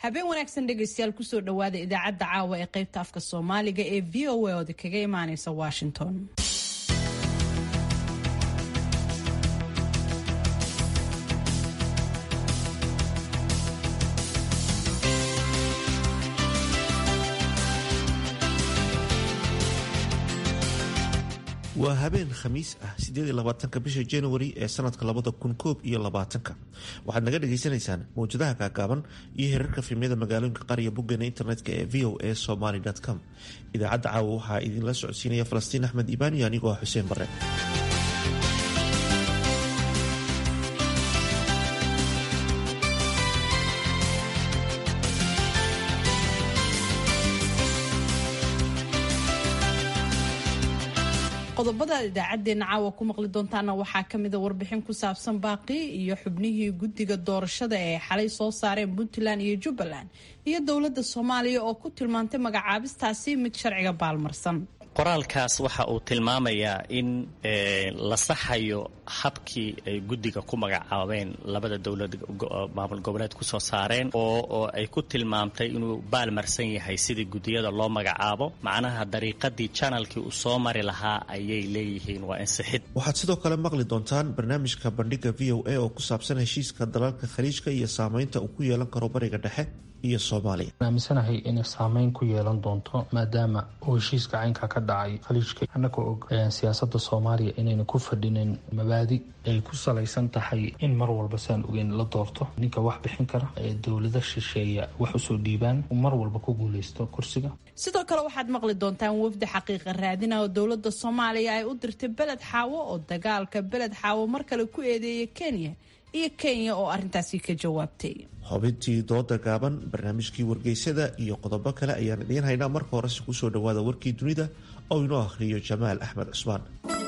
habeen wanaagsan dhegaystayaal kusoo dhowaada idaacadda caawa ee qaybta afka soomaaliga ee v o a oda kaga imaaneysa washington waa habeen khamiis ah sideediyolabaatanka bisha januari ee sanadka labada kun koob iyo labaatanka waxaad naga dhagaysanaysaan mawjadaha kaagaaban iyo herarka fiimyada magaalooyinka qariya boggeena internetka ee v o a somaly com idaacadda caawa waxaa idinla socodsiinaya falastiin axmed iibaan iyo anigoo ah xuseen bare qodobada idaacadeena caawa ku maqli doontaana waxaa kamida warbixin ku saabsan baaqi iyo xubnihii guddiga doorashada ee xalay soo saareen puntland iyo jubbaland iyo dowladda soomaaliya oo ku tilmaantay magacaabistaasi mid sharciga baalmarsan qoraalkaas waxa uu tilmaamayaa in la saxayo habkii ay guddiga ku magacaabeen labada dowlad maamul goboleed ku soo saareen oo ay ku tilmaamtay inuu baalmarsan yahay sidii guddiyada loo magacaabo macnaha dariiqadii janalkii uu soo mari lahaa ayay leeyihiin waa insixid waxaad sidoo kale maqli doontaan barnaamijka bandhiga v o a oo ku saabsan heshiiska dalalka khaliijka iyo saameynta uu ku yeelan karo bariga dhexe iyo soomaaliya aaminsanahay inay saameyn ku yeelan doonto maadaama uu heshiiska caynka ka dhacay khaliijka annagoo og siyaasada soomaaliya inayna ku fadhinin mabaadi ay ku salaysan tahay in mar walba saan ogeyn la doorto ninka wax bixin kara ee dowlada shisheeya wax usoo dhiibaan mar walba ku guuleysto kursiga sidoo kale waxaad maqli doontaan wafdi xaqiiqa raadina oo dowlada soomaaliya ay u dirtay beled xaawo oo dagaalka beled xaawo mar kale ku eedeeya kenya iyo kenya oo arintaasi ka jawaabtay xubintii dooda gaaban barnaamijkii wargeysada iyo qodobo kale ayaan idiin haynaa marka horese kusoo dhawaada warkii dunida oo inoo akhriyo jamaal axmed cusmaan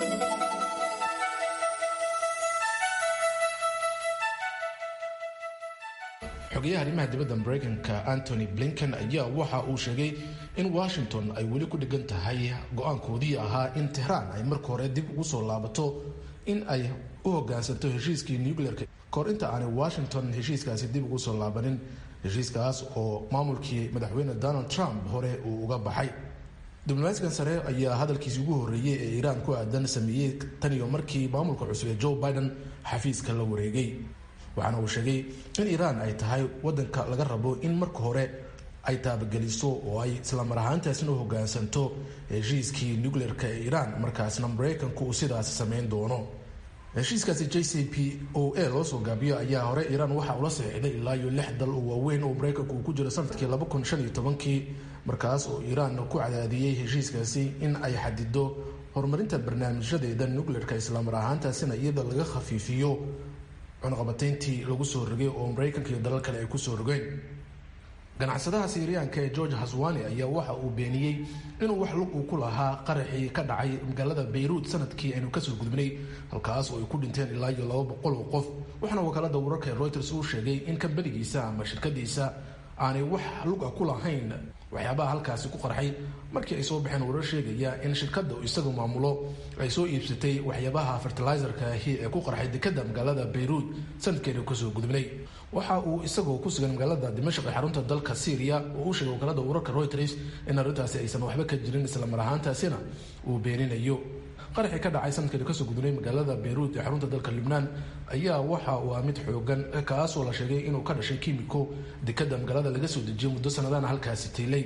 xogayaha arrimaha dibadda mareykanka antony blinken ayaa waxa uu sheegay in washington ay weli ku dhigan tahay go-aankoodii ahaa in tehraan ay marka hore dib ugu soo laabato in ay u hogaansanto heshiiskii nuclearka kahor inta aanay washington heshiiskaasi dib ugu soo laabanin heshiiskaas oo maamulkii madaxweyne donald trump hore uu uga baxay diblomaasigan sare ayaa hadalkiisi ugu horreeyey ee iiraan ku aadan sameeyey tan iyo markii maamulka cusub ee joe biden xafiiska la wareegay waxaana uu sheegay in iiraan ay tahay wadanka laga rabo in marka hore ay taabageliso oo ay islamar ahaantaasna u hogaansanto heshiiskii nuclearka ee iiraan markaasna mareykanku uu sidaas sameyn doono heshiiskaasi j c p o a loo soo gaabiyo ayaa hore iiraan waxa ula saxiixday ilaa iyo lix dal oo waaweyn oo mareykanku uu ku jiro sanadkii laba kun shan iyo tobankii markaas oo iiraan ku cadaadiyey heshiiskaasi in ay xadido horumarinta barnaamijyadeeda nuclearka islamar ahaantaasina iyada laga khafiifiyo cunaqabateyntii lagu soo rogay oo mareykanka iyo dalal kale ay kusoo rogeen ganacsadaha siiriyaanka ee george haswani ayaa waxa uu beeniyey inuu wax lug uu ku lahaa qaraxii ka dhacay magaalada bayruut sanadkii aynu kasoo gudbinay halkaas oo ay ku dhinteen ilaa iyo laba boqol oo qof waxaana wakaalada wararka ee reuters uu sheegay in kambanigiisa ama shirkadiisa aanay wax lug ah ku lahayn waxyaabaha halkaasi ku qarxay markii ay soo baxeen warar sheegaya in shirkada isagu maamulo ay soo iibsatay waxyaabaha fertilizerka ahi ee ku qarxay dekada magaalada bayruut sanadkeenu kasoo gudbinay waxa uu isagoo ku sugan magaalada dimashq ee xarunta dalka syriya oo u sheegay wakaalada wararka reuters in arrintaasi aysan waxba ka jirin islamar ahaantaasina uu beeninayo qaraxii ka dhacay sanadkeenu kasoo gudbinay magaalada bayruut ee xarunta dalka lubnaan ayaa waxa uu ah mid xoogan kaasoo la sheegay inuu ka dhashay kimiko dekada magaalada laga soo dejiyay muddo sanadana halkaasi taylay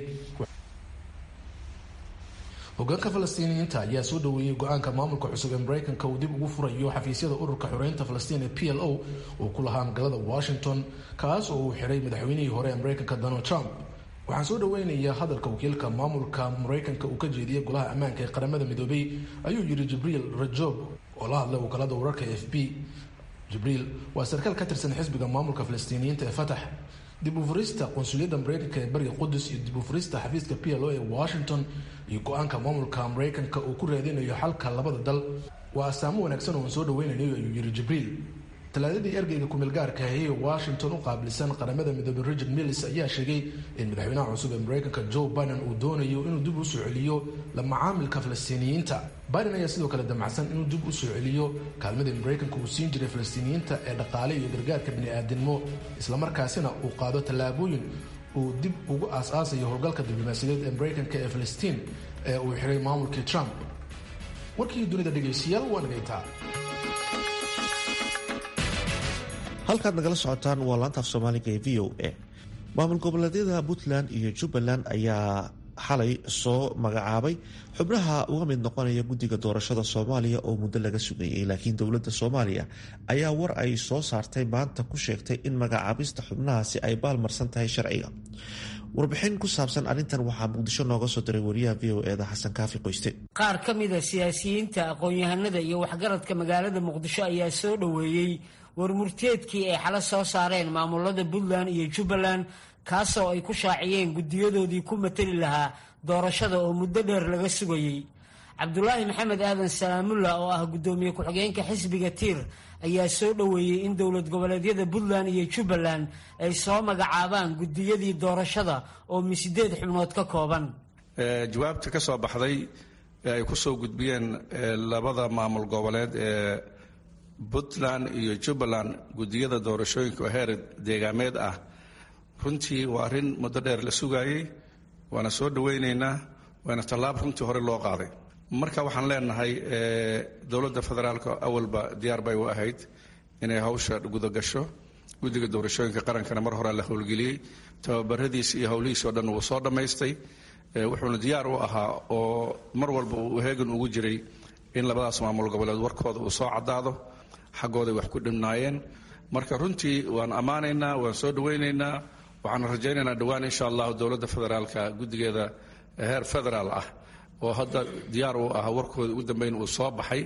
hogaanka falastiiniyiinta ayaa soo dhaweeyey go-aanka maamulka cusub ee mareykanka uu dib ugu furayo xafiisyada ururka xoreynta falastiin ee p l o uu ku lahaa magaalada washington kaas oo uu xiray madaxweynihii hore ee mareykanka donald trump waxaan soo dhaweynayaa hadalka wakiilka maamulka mareykanka uu ka jeediyey golaha ammaanka ee qaramada midoobay ayuu yidhi jibriil rajob oo la hadlay wakaalada wararka f b jibriil waa sarkaal ka tirsan xisbiga maamulka falastiiniyiinta ee fatax dib u furista qunsuliyadda mareykanka ee bariga qudus iyo dib u furista xafiiska p l o ee washington iyo go-aanka maamulka mareykanka uu ku raadinayo xalka labada dal waa astaamo wanaagsan oo aan soo dhaweynayo ayuu yidhi jibriil talaadadii ergeyga kumeelgaarka ahi ee washington u qaabilsan qaramada midoobey richard millis ayaa sheegay in madaxweynaha cusub ee mareykanka joe biden uu doonayo inuu dib u soo celiyo la macaamilka falastiiniyiinta biden ayaa sidoo kale damacsan inuu dib u soo celiyo kaalmadii mareykanka uu siin jiray falastiiniyiinta ee dhaqaale iyo gargaarka bini-aadinimo islamarkaasina uu qaado tallaabooyin uu dib ugu aas-aasayo howlgalka diblomaasiyadeed ee maraykanka ee filistiin ee uu xiray maamulkii trump warkii dunida dhegaystayaal waa nagaytaa halkaad nagala socotaan waa laanta af soomaaliga ee v o a maamul goboleedyada puntland iyo jubbaland ayaa xalay soo magacaabay xubnaha uga mid noqonaya guddiga doorashada soomaaliya oo muddo laga sugayay laakiin dowladda soomaaliya ayaa war ay soo saartay maanta ku sheegtay in magacaabista xubnahaasi ay baalmarsan tahay sharciga warbixin ku saabsan arrintan waxaa muqdisho nooga soo diray wariyaha v o eda xasan kaafi qoyste qaar ka mida siyaasiyiinta aqoon-yahanada iyo waxgaradka magaalada muqdisho ayaa soo dhoweeyey warmurteedkii ay xalo soo saareen maamulada puntland iyo jubbaland kaasoo ay ku shaaciyeen guddiyadoodii ku matali lahaa doorashada oo muddo dheer laga sugayey cabdulaahi maxamed aadan salaamulla oo ah guddoomiye ku-xigeenka xisbiga tiir ayaa soo dhoweeyey in dowlad goboleedyada puntland iyo jubbaland ay soo magacaabaan guddiyadii doorashada oo misideed xubnood ka kooban jawaabta ka soo baxday ee ay ku soo gudbiyeen labada maamul goboleed ee puntland iyo jubbaland guddiyada doorashooyinka oo heer deegaameed ah runtii waa arrin muddo dheer la sugaayey waana soo dhowaynaynaa waana tallaab runtii hore loo qaaday marka waxaan leenahay dowladda federaalka awalba diyaar bay u ahayd inay hawsha gudagasho guddiga doorashooyinka qarankana mar hore la howlgeliyey tababaradiis iyo howlihiis oo dhan wuu soo dhammaystay wuxuuna diyaar u ahaa oo mar walba uu heegan ugu jiray in labadaas maamul goboleed warkooda uu soo caddaado xaggooday wax ku dhimnaayeen marka runtii waan ammaanaynaa waan soo dhowaynaynaa waxaan rajaynaynaa dhowaan insha allahu dowladda federaalka guddigeeda heer federaal ah oo hadda diyaar uu ahaa warkooda ugu dambeyn uu soo baxay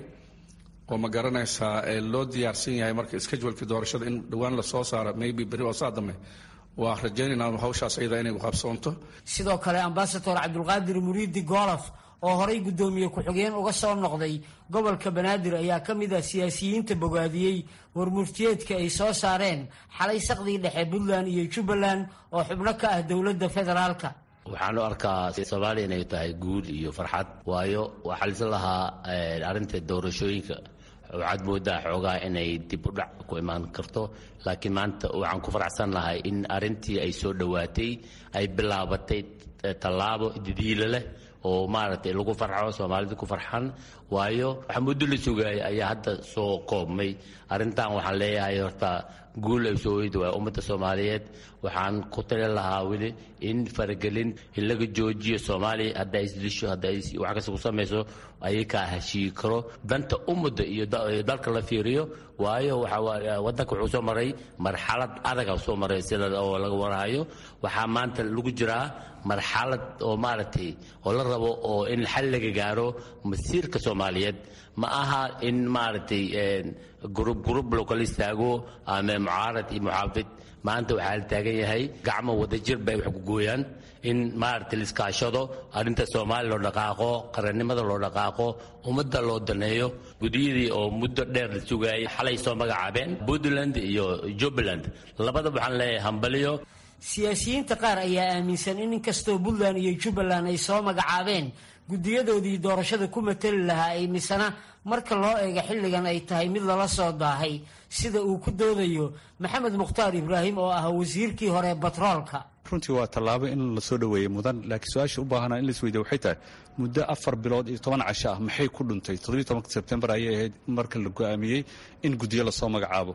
oo ma garanaysaa loo diyaarsan yahay marka schedulekii doorashada in dhowaan lasoo saaro maybe beri oo saa dambe waa rajaynaynaa hawshaas iyada inay qabsoonto sidoo kale ambasador cabdulqaadir muriidi goolof oo horay guddoomiye ku-xigeen uga soo noqday gobolka banaadir ayaa ka mid ah siyaasiyiinta bogaadiyey warmurtiyeedka ay soo saareen xalay saqdii dhexe puntland iyo jubbaland oo xubno ka ah dowladda federaalka waxaan u arkaa soomaaliya inay tahay guul iyo farxad waayo waxaa lisa lahaa arrinta doorashooyinka waxaad moodaa xoogaa inay dib u dhac ku imaan karto laakiin maanta waxaan ku faraxsan lahay in arrintii ay soo dhowaatay ay bilaabatay tallaabo didiilo leh oo maaragtay lagu farxo soomaalida ku farxan waayo waxa muddo la sugaayay ayaa hadda soo koobmay arrintan waxaan leeyahay horta guul ay soo weyda waay ummadda soomaaliyeed waxaan ku tali lahaa weli in faragelin in laga joojiyo soomaaliya hadda ay isdisho hadda ay wax kasta ku samayso ayakaa heshiigi karo danta ummadda iyo dalka la fiiriyo waayo wadanka wuxuu soo maray marxalad adaga soo maray sida oo laga warhayo waxaa maanta lagu jiraa marxalad oo maaragtay oo la rabo oo in xal laga gaaro masiirka soomaaliyeed ma aha in maaragtay gurub gurub loo kala istaago ama mucaarad iyo muxaafid maanta waxaa la taagan yahay gacmo wadajir bay wax ku gooyaan in maaragtay la iskaashado arrinta soomaaliya loo dhaqaaqo qarannimada loo dhaqaaqo ummadda loo daneeyo gudiyadii oo muddo dheer la sugaayay xalay soo magacaabeen puntland iyo jubbaland labadaba waxaan leeyahay hambaliyo siyaasiyiinta qaar ayaa aaminsan in inkastoo puntland iyo jubbaland ay soo magacaabeen guddiyadoodii doorashada ku matali lahaa ay misana marka loo eego xilligan ay tahay mid lala soo daahay sida uu ku doodayo maxamed mukhtaar ibraahim oo ah wasiirkii hore batroolka runtii waa tallaabo in la soo dhoweeyey mudan laakiin su-aasha u baahana in lais weydiya waxay tahay muddo afar bilood iyo toban casho ah maxay ku dhuntay toddobiyi tobanka sebtembar ayay ahayd marka la go'aamiyey in guddiyo lasoo magacaabo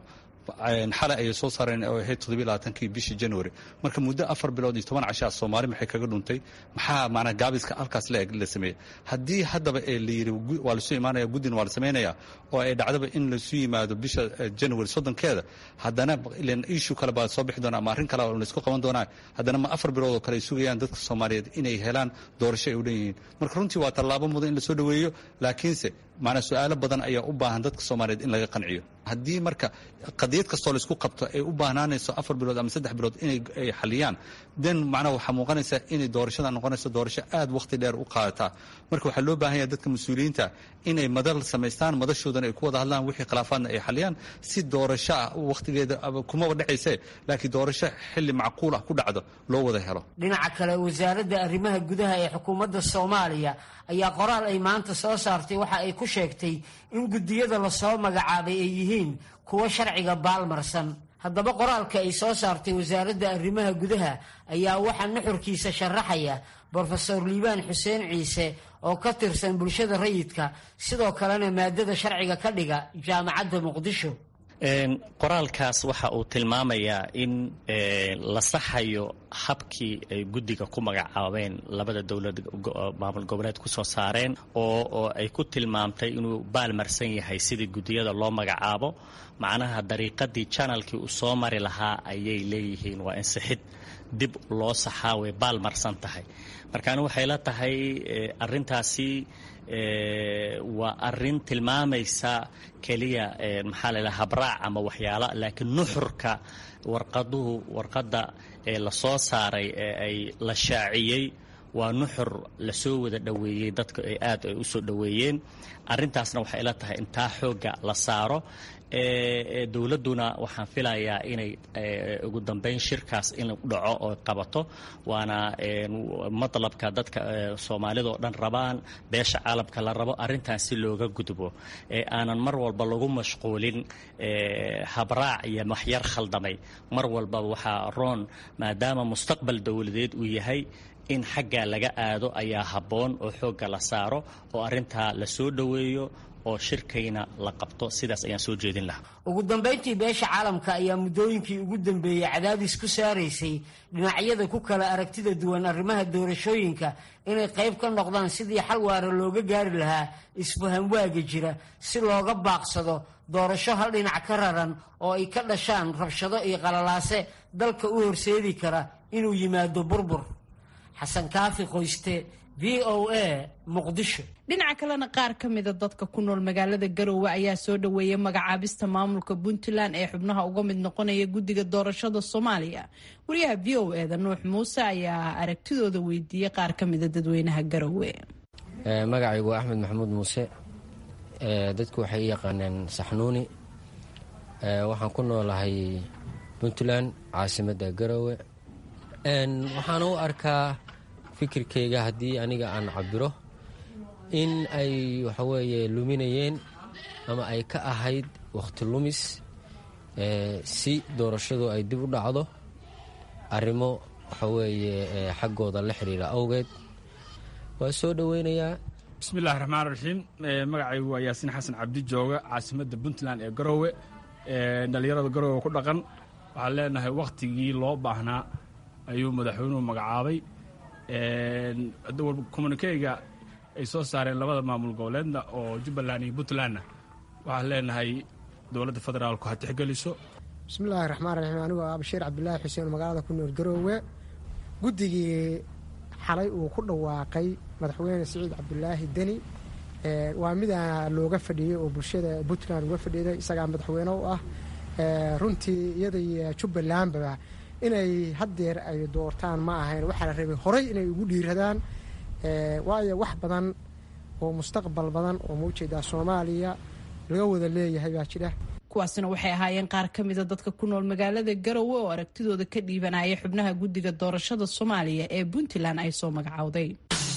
xalay ayay soo saareen oo ahayd toddobiylabaatankii bishii january marka muddo afar bilood iyo toban cashaa soomaali maxay kaga dhuntay maxaa maanaa gaabiska halkaas la-eg la sameeyey haddii haddaba ee la yidhi waa lasu imaanaya guddina waa la samaynayaa oo ay dhacdaba in lasu yimaado bisha january soddonkeeda haddana ilan ishu kale baa soo bixi doona ama arrin kale oo laysku qaban doonaa haddana ma afar bilood oo kale ay sugayaan dadka soomaaliyeed inay helaan doorasho ay u dhan yihiin marka runtii waa tallaabo mudan in la soo dhoweeyo laakiinse maanaa su-aalo badan ayaa u baahan dadka soomaaliyeed in laga qanciyo haddii marka qadiyad kastoo laisku qabto ay u baahnaanayso afar bilood ama saddex bilood inay xaliyaan den macnaha waxaa muuqanaysa inay doorashada noqonayso doorasho aad wakhti dheer u qaadataa marka waxaa loo baahan yahay dadka mas-uuliyiinta inay madal samaystaan madashoodana ay ku wada hadlaan wixii khilaafaadna ay xaliyaan si doorasho ah wakhtigeeda kumaba dhacayse laakiin doorasho xilli macquul ah ku dhacdo loo wada helo dhinaca kale wasaaradda arrimaha gudaha ee xukuumadda soomaaliya ayaa qoraal ay maanta soo saartay waxa ay ku sheegtay in guddiyada lasoo magacaabay ay yihiin kuwo sharciga baalmarsan haddaba qoraalka ay soo saartay wasaaradda arrimaha gudaha ayaa waxaa nuxurkiisa sharaxaya brofesor liibaan xuseen ciise oo ka tirsan bulshada rayidka sidoo kalena maadada sharciga ka dhiga jaamacadda muqdisho qoraalkaas waxa uu tilmaamayaa in la saxayo habkii ay guddiga ku magacaabeen labada dowlad maamul goboleed ku soo saareen oo oo ay ku tilmaamtay inuu baalmarsan yahay sidii guddiyada loo magacaabo macnaha dariiqadii janalkii uu soo mari lahaa ayay leeyihiin waa insixid dib loo saxaa way baalmarsan tahay markaani waxay la tahay arintaasi waa arin tilmaamaysa keliya maxaa la dhaha habraac ama waxyaala laakiin nuxurka warqaduhu warqadda ee lasoo saaray ee ay la shaaciyey waa nuxur lasoo wada dhoweeyey dadka ay aad ay usoo dhoweeyeen arintaasna waxay ila tahay intaa xoogga la saaro dowladduna waxaan filayaa inay ugu dambeyn shirkaas in dhaco oo qabato waana matlabka dadka soomaalida oo dhan rabaan beesha caalamka la rabo arrintan si looga gudbo ee aanan mar walba lagu mashquulin habraac iyo waxyar khaldamay mar walba waxaa roon maadaama mustaqbal dowladeed uu yahay in xaggaa laga aado ayaa habboon oo xoogga la saaro oo arrintaa la soo dhoweeyo oo shirkayna la qabto sidaas ayaan soo jeedin lahaa ugu dambayntii beesha caalamka ayaa muddooyinkii ugu dambeeyey cadaadis ku saaraysay dhinacyada ku kala aragtida duwan arrimaha doorashooyinka inay qayb ka noqdaan sidii xal waara looga gaari lahaa isfaham waaga jira si looga baaqsado doorasho hal dhinac ka raran oo ay ka dhashaan rabshado iyo qalalaase dalka u horseedi kara inuu yimaado burbur xasan kaafi qoyste v o a muqdisho dhinaca kalena qaar ka mida dadka ku nool magaalada garowe ayaa soo dhoweeyay magacaabista maamulka puntland ee xubnaha uga mid noqonaya guddiga doorashada soomaaliya wariyaha v o eda nuux muuse ayaa aragtidooda weydiiyey qaar ka mida dadweynaha garowe magacaygu waa axmed maxamuud muuse dadku waxay i yaqaaneen saxnuuni waxaan ku noolahay puntland caasimadda garowe waxaan u arkaa fikirkayga haddii aniga aan cabiro in ay waxaweeye luminayeen ama ay ka ahayd wakhti lumis si doorashadu ay dib u dhacdo arrimo waxaweeye xaggooda la xiriira awgeed waa soo dhoweynayaa bismillahi raxmaan raxiim magacaygu waa yaasiin xasan cabdi jooga caasimadda puntland ee garoowe dhallinyarada garoowe ku dhaqan waxaan leenahay wakhtigii loo baahnaa ayuu madaxweynuhu magacaabay communikeyga ay soo saareen labada maamul goboleedna oo jubbaland iyo puntlandna waxaan leenahay dowladda federaalku ha tixgeliso bismillaahi raxmaan raxiim anigoo ah bashiir cabdulaahi xuseen magaalada ku nool garoowe guddigii xalay uu ku dhawaaqay madaxweyne siciid cabdulaahi deni waa midaa looga fadhiyey oo bulshada puntland uga fadhiiday isagaa madaxweyne u ah runtii iyaday jubbalandba inay haddeer ay doortaan ma ahayn waxaa la rabay horay inay ugu dhiiradaan waayo wax badan oo mustaqbal badan oo maujeedaa soomaaliya laga wada leeyahay baa jira kuwaasina waxay ahaayeen qaar ka mida dadka ku nool magaalada garowe oo aragtidooda ka dhiibanaya xubnaha guddiga doorashada soomaaliya ee puntland ay soo magacowday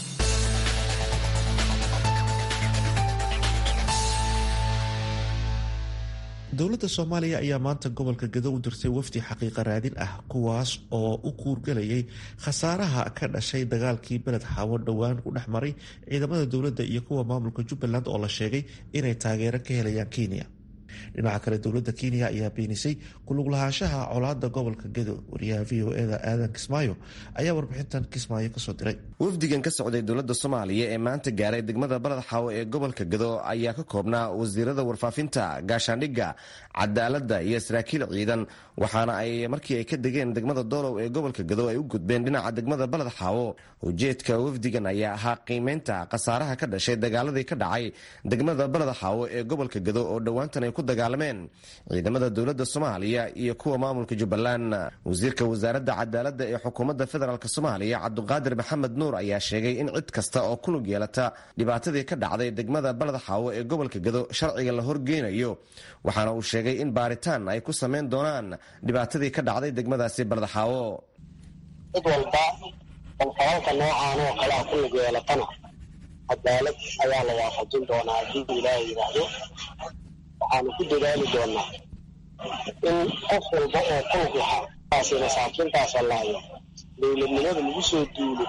dowladda soomaaliya ayaa maanta gobolka gado u dirtay wafdi xaqiiqa raadin ah kuwaas oo u kuurgalayay khasaaraha ka dhashay dagaalkii beled xaawo dhowaan ku dhex maray ciidamada dowladda iyo kuwa maamulka jubbaland oo la sheegay inay taageero ka helayaan kenya dhinaca kale dowladda kenya ayaa beenisay kulug lahaanshaha colaada gobolka gado wariyaha v o eda aadan kismaayo ayaa warbixintan kismaayo kasoo diray wafdigan ka socday dowladda soomaaliya ee maanta gaaray degmada baled xaawo ee gobolka gado ayaa ka koobnaa wasiirada warfaafinta gaashaandhigga cadaaladda iyo saraakiil ciidan waxaana ay markii ay ka degeen degmada doolow ee gobolka gado ay u gudbeen dhinaca degmada baled xaawo ujeedka wafdigan ayaa ahaa qiimeynta khasaaraha ka dhashay dagaaladii ka dhacay degmada baled xaawo ee gobolka gado oo dhowaantan ay ku dagaalameen ciidamada dowladda soomaaliya iyo kuwa maamulka jubbaland wasiirka wasaaradda cadaaladda ee xukuumadda federaalk soomaaliya cabduqaadir maxamed nuur ayaa sheegay in cid kasta oo ku lug yeelata dhibaatadii ka dhacday degmada baled xaawo ee gobolka gado sharciga la horgeynayo waxaana uu sheegay in baaritaan ay ku samayn doonaan dhibaatadii ka dhacday degmadaasi baled xaawo cid walba oo falalka noocaan oo kale a ku lug yeelatana cadaalad ayaa la waafajin doonaa haddii ilaaha yidhaahdo waxaanu ku dadaali doonaa in qof walba oo kulug lahaa taasi masaakiintaas wallaayo dowladnimada lagu soo duulo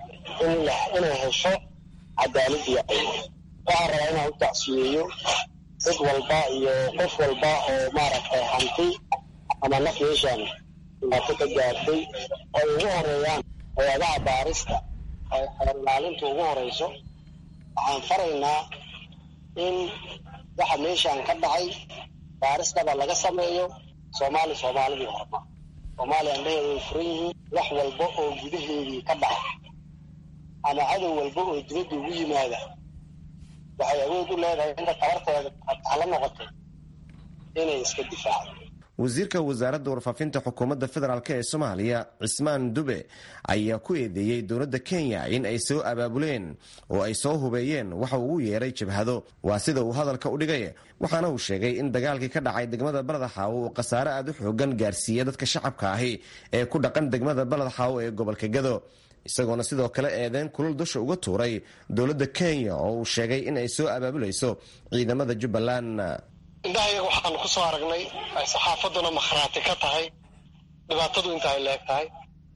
inay hesho cadaalad iyo ay waxaan rabaa inaan u tacsiyeeyo cid walba iyo qof walba oo maaragtay hanti ama naf yeeshaan dhibaato ka gaartay ay ugu horeeyaan hay-adaha baarista ay xeer ilaalinta ugu horeyso waxaan faraynaa in waxa meeshaan ka dhacay baaristaba laga sameeyo soomaali soomaalidii horma soomaaliya andhaheeda way furan yihiin wax walba oo gudaheedii ka dhaca ama cadow walba oo dibadda ugu yimaada waxay awood u leedahay inta tabarteeda hala noqotay inay iska difaacdo wasiirka wasaaradda warfaafinta xukuumadda federaalk ee soomaaliya cismaan dube ayaa ku eedeeyey dowladda kenya in ay soo abaabuleen oo ay soo hubeeyeen waxa uu u yeeray jabhado waa sida uu hadalka u dhigay waxaana uu sheegay in dagaalkii ka dhacay degmada baled xaawo uu khasaare aad u xoogan gaarsiiya dadka shacabka ahi ee ku dhaqan degmada baled xaawo ee gobolka gado isagoona sidoo kale eedeyn kulul dusha uga tuuray dowladda kenya oo uu sheegay in ay soo abaabulayso ciidamada jubbaland indhahayaga waxaanu ku soo aragnay ay saxaafadduna makhraati ka tahay dhibaatadu inta ay leeg tahay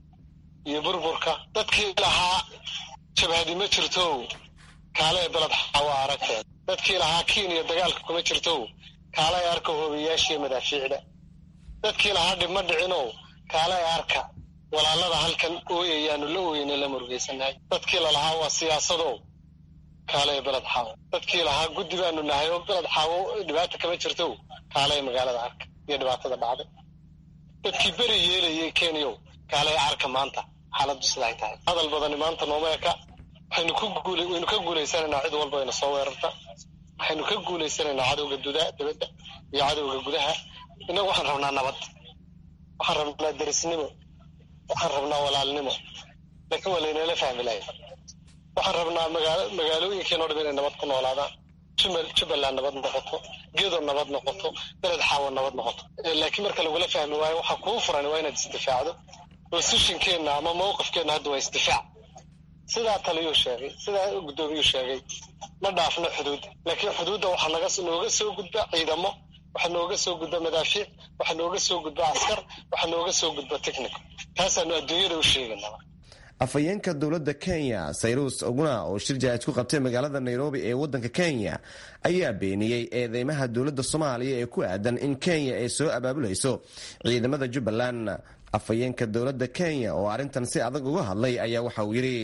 iyo burburka dadkii lahaa jabhadi ma jirtow kaale ee beled xaawa aragteed dadkii lahaa kenya dagaalka kuma jirtow kaale ee arka hoobiyaashiiyo madaafiicda dadkii lahaa dhib ma dhicinow kaale ee arka walaalada halkan ooyayaanu la ooyeyna la murugaysannahay dadkii lalahaa waa siyaasadow kaale ee beled xaawo dadkii lahaa guddi baanu nahay oo beled xaawo dhibaata kama jirtow kaale ee magaalada arka iyo dhibaatada dhacday dadkii beri yeelayay kenyow kaale ee arka maanta xaaladdu sidaay tahay hadal badani maanta nooma eka waxaynu ku guul waynu ka guulaysanaynaa cid walba ayna soo weerarta waxaynu ka guulaysanaynaa cadowga dudaa dibadda iyo cadowga gudaha innagu waxaan rabnaa nabad waxaan rabnaa derisnimo waxaan rabnaa walaalnimo laakiin waa laynala fahmi lahay waxaan rabnaa magaalooyinkeenoo dham inay nabad ku noolaadaan jubbaland nabad noqoto gedo nabad noqoto beled xaawo nabad noqoto laakiin marka lagula fahmi waayo waxaa kuu furan waa inaad isdifaacdo positionkeenna ama mawqifkeenna hadda waa isdifaac sidaa taliyuu sheegay sidaa guddoomiyuu sheegay ma dhaafno xuduudda laakiin xuduudda waxaa naga nooga soo gudba ciidamo waxaa nooga soo gudba madaafiic waxaa nooga soo gudba askar waxaa nooga soo gudba technical taasaanu adduunyada u sheegaynaa afhayeenka dowladda kenya sayrus oguna oo shir jahaad ku qabtay magaalada nairobi ee waddanka kenya ayaa beeniyey eedeymaha dowladda soomaaliya ee ku aadan in kenya ay soo abaabulayso ciidamada jubbaland afhayeenka dowladda kenya oo arrintan si adag uga hadlay ayaa waxa uu yidhi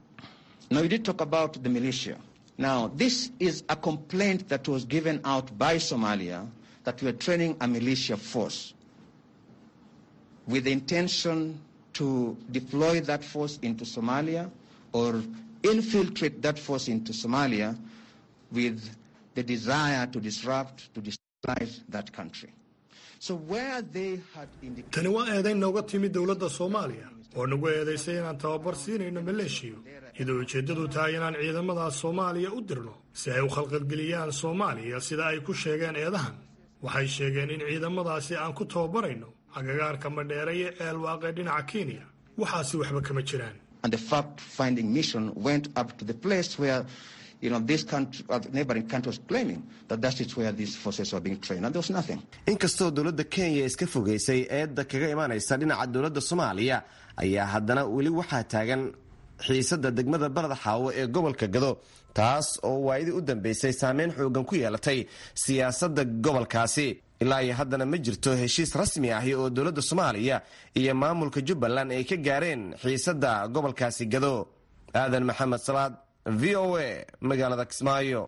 Now, this is a complaint that was given out by Somalia that we are training a militia force with the intention to deploy that force into Somalia or infiltrate that force into Somalia with the desire to disrupt, to destabilize that country. So where they had indicated... tani waa eedayn nooga timid dowladda soomaaliya oo nagu eedaysay inaan tababar siinayno maleeshiyo iyadoo ujeeddadu tahay inaan ciidamadaas soomaaliya u dirno si ay u khalqalgeliyaan soomaaliya sida ay ku sheegeen eedahan waxay sheegeen in ciidamadaasi aan ku tababarayno agagaarka madheere iyo ceelwaaqee dhinaca kenya waxaasi waxba kama jiraan And the fact-finding mission went up to the place where you know, this country, uh, neighboring country was claiming that that is where these forces were being trained, and there was nothing. inkastoo dowladda kenya iska fogaysay eedda kaga imaanaysa dhinaca dowladda soomaaliya ayaa haddana weli waxaa taagan xiisadda degmada baled xaawo ee gobolka gado taas oo waayadii u dambeysay saameyn xoogan ku yeelatay siyaasadda gobolkaasi ilaa iyo haddana ma jirto heshiis rasmi ahi oo dowladda soomaaliya iyo maamulka jubbaland ay ka gaareen xiisadda gobolkaasi gado aadan maxamed salaad v o a magaalada kismaayo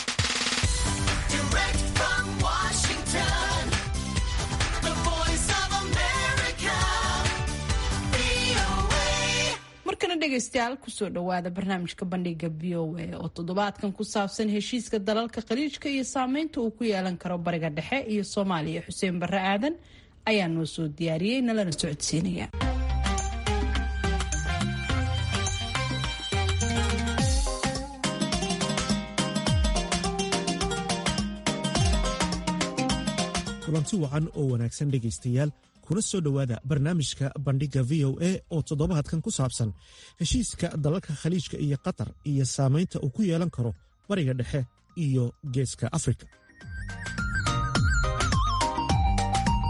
markana dhegaystayaal kusoo dhowaada barnaamijka bandhiga v o a oo toddobaadkan ku saabsan heshiiska dalalka khaliijka iyo saameynta uu ku yeelan karo bariga dhexe iyo soomaaliya xuseen barre aadan ayaa noo soo diyaariyey nalana socodsiinaya kulanti wacan oo wanaagsan dhegaystayaal kuna soo dhowaada barnaamijka bandhigga v o a oo toddobaadkan ku saabsan heshiiska dalalka khaliijka iyo qatar iyo saamaynta uu ku yeelan karo bariga dhexe iyo geeska afrika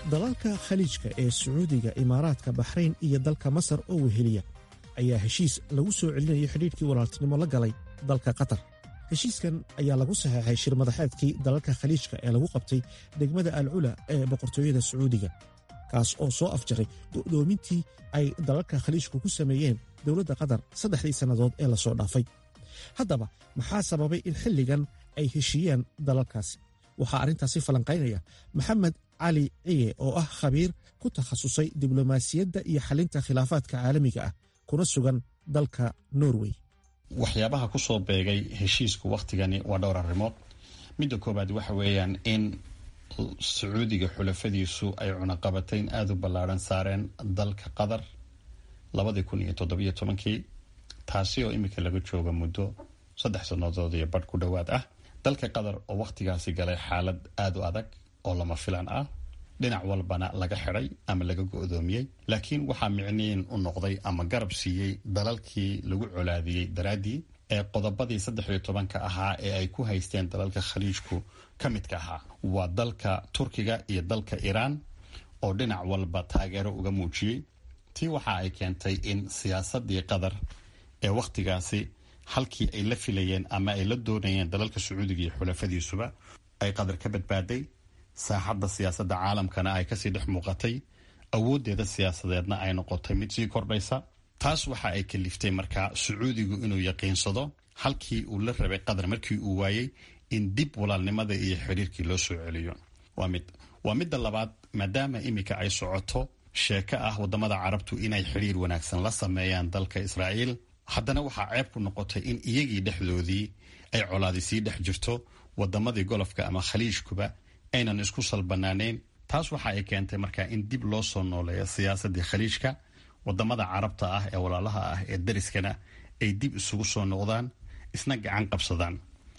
dalalka khaliijka ee sacuudiga imaaraadka baxrayn iyo dalka masar oo weheliya ayaa heshiis lagu soo celinayo xidhiidhkii walaaltinimo la galay dalka qatar heshiiskan ayaa lagu saxeexay shir madaxeedkii dalalka khaliijka ee lagu qabtay degmada alcula ee boqortooyada sacuudiga kaas oo soo afjaray go'doomintii ay dalalka khaliijku ku sameeyeen dowladda qatar saddexdii sannadood ee lasoo dhaafay haddaba maxaa sababay in xilligan ay heshiiyaan dalalkaasi waxaa arrintaasi falanqaynaya maxamed cali ciye oo ah khabiir ku takhasusay diblomaasiyadda iyo xalinta khilaafaadka caalamiga ah kuna sugan dalka norway waxyaabaha ku soo beegay heshiisku wakhtigani waa dhowr arrimood midda koowaad waxa weeyaan in sacuudiga xulafadiisu ay cunaqabatayn aada u ballaadhan saareen dalka qatar labadii kun iyo toddobiyo tobankii taasi oo iminka laga jooga muddo saddex sannadood iyo badh ku dhowaad ah dalka qatar oo wakhtigaasi galay xaalad aada u adag oo lama filan ah dhinac walbana laga xidhay ama laga go-doomiyey laakiin waxaa micniin u noqday ama garab siiyey dalalkii lagu colaadiyey daraaddii ee qodobadii saddex iyo tobanka ahaa ee ay ku haysteen dalalka khaliijku ka midka ahaa waa dalka turkiga iyo dalka iiraan oo dhinac walba taageero uga muujiyey tii waxa ay keentay in siyaasadii qatar ee wakhtigaasi halkii ay la filayeen ama ay la doonayeen dalalka sacuudiga iyo xulafadiisuba ay qatar ka badbaaday saaxadda siyaasadda caalamkana ay kasii dhex muuqatay awooddeeda siyaasadeedna ay noqotay mid sii kordhaysa taas waxa ay kaliftay markaa sacuudigu inuu yaqiinsado halkii uu la rabay qatar markii uu waayey in dib walaalnimada iyo xiriirkii loo soo celiyo waa mid waa midda labaad maadaama iminka ay socoto sheeko ah wadamada carabtu inay xiriir wanaagsan la sameeyaan dalka israa'iil haddana waxaa ceeb ku noqotay in iyagii dhexdoodii ay colaadi sii dhex jirto wadamadii golofka ama khaliijkuba aynan isku salbanaanayn taas waxa ay keentay markaa in dib loo soo nooleeyo siyaasadii khaliijka wadamada carabta ah ee walaalaha ah ee dariskana ay dib isugu soo noqdaan isna gacan qabsadaan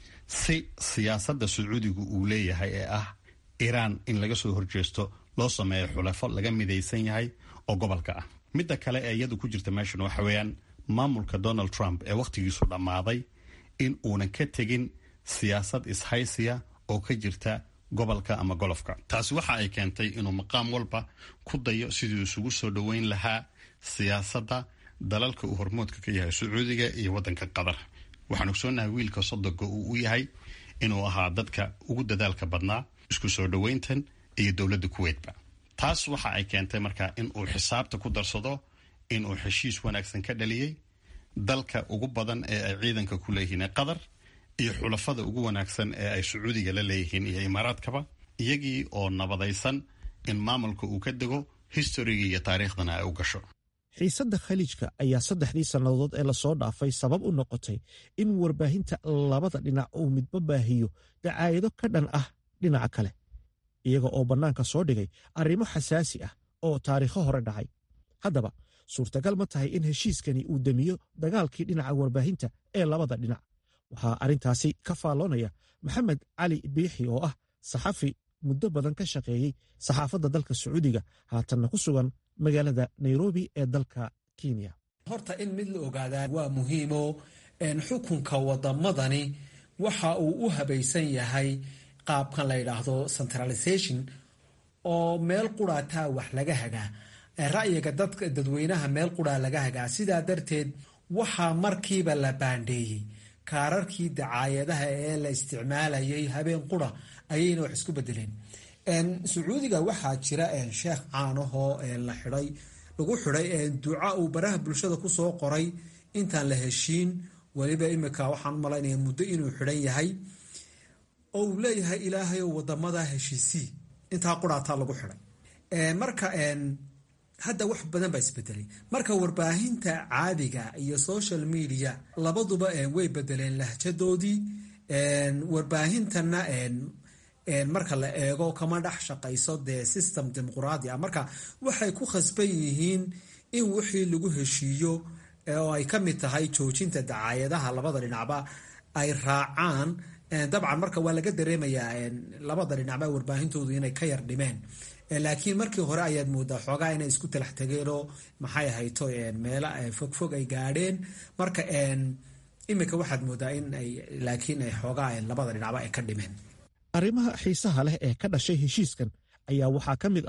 si siyaasadda sacuudigu uu leeyahay ee ah iiraan in laga soo horjeesto loo sameeyo xulafo laga midaysan yahay oo gobolka ah midda kale ee iyadu ku jirta meeshan waxa weeyaan maamulka donald trump ee wakhtigiisu dhammaaday in uunan ka tegin siyaasad ishaysiya oo ka jirta gobolka ama golofka taasi waxa ay keentay inuu maqaam walba ku dayo siduu isugu soo dhoweyn lahaa siyaasadda dalalka uu hormoodka ka yahay sacuudiga iyo waddanka qatar waxaan ogsoonahay wiilka sodoga uu u yahay inuu ahaa dadka ugu dadaalka badnaa isku soo dhoweyntan iyo dowladda kuweydba taas waxa ay keentay markaa in uu xisaabta ku darsado in uu heshiis wanaagsan ka dhaliyey dalka ugu badan ee ay ciidanka ku leeyihiin qatar iyo xulafada ugu wanaagsan ee ay sacuudiga la leeyihiin iyo imaaraadkaba iyagii oo nabadaysan in maamulka uu ka dego historigii iyo taariikhdana ay u gasho xiisadda khaliijka ayaa saddexdii sannadood ee lasoo dhaafay sabab u noqotay in warbaahinta labada dhinac uu midba baahiyo dacaayado ka dhan ah dhinaca kale iyaga oo bannaanka soo dhigay arrimo xasaasi ah oo taariikho hore dhacay haddaba suurtagal ma tahay in heshiiskani uu demiyo dagaalkii dhinaca warbaahinta ee labada dhinac waxaa arrintaasi ka faalloonaya maxamed cali biixi oo ah saxafi muddo badan ka shaqeeyey saxaafadda dalka sacuudiga haatanna ku sugan magaalada nairobi ee dalka kenya horta in mid la ogaadaa waa muhiimo xukunka wadamadani waxa uu u habaysan yahay qaabkan la yidhaahdo centralization oo meel quraataa wax laga hagaa ra'yiga dadka dadweynaha meel quraa laga hagaa sidaa darteed waxaa markiiba la baandheeyey kaararkii dacaayadaha ee la isticmaalayay habeen qura ayayna wax isku bedeleen sacuudiga waxaa jira sheekh caanahoo la xiday lagu xiday duca uu baraha bulshada kusoo qoray intaan la heshiin weliba imika waxaan u malaynaya muddo inuu xidhan yahay oo uu leeyahay ilaahayow wadamada heshiisii intaa quraataa lagu xiday marka hadda wax badan baa isbedelay marka warbaahinta caadiga iyo social media labaduba way bedeleen lahjadoodii warbaahintana marka la eego kama dhex shaqayso dee system dimuquraadi ah marka waxay ku khasban yihiin in wixii lagu heshiiyo oo ay ka mid tahay joojinta dacaayadaha labada dhinacba ay raacaan dabcan marka waa laga dareemayaa labada dhinacba warbaahintoodu inay ka yar dhimeen laakiin markii hore ayaad moodaa xoogaa inay isku talax tageenoo maxay ahayto meelo fogfog ay gaadheen marka imika waxaad moodaa in ay laakiin ay xoogaa labada dhinacba ay ka dhimeen arrimaha xiisaha leh ee ka dhashay heshiiskan ayaa waxaa ka mid ah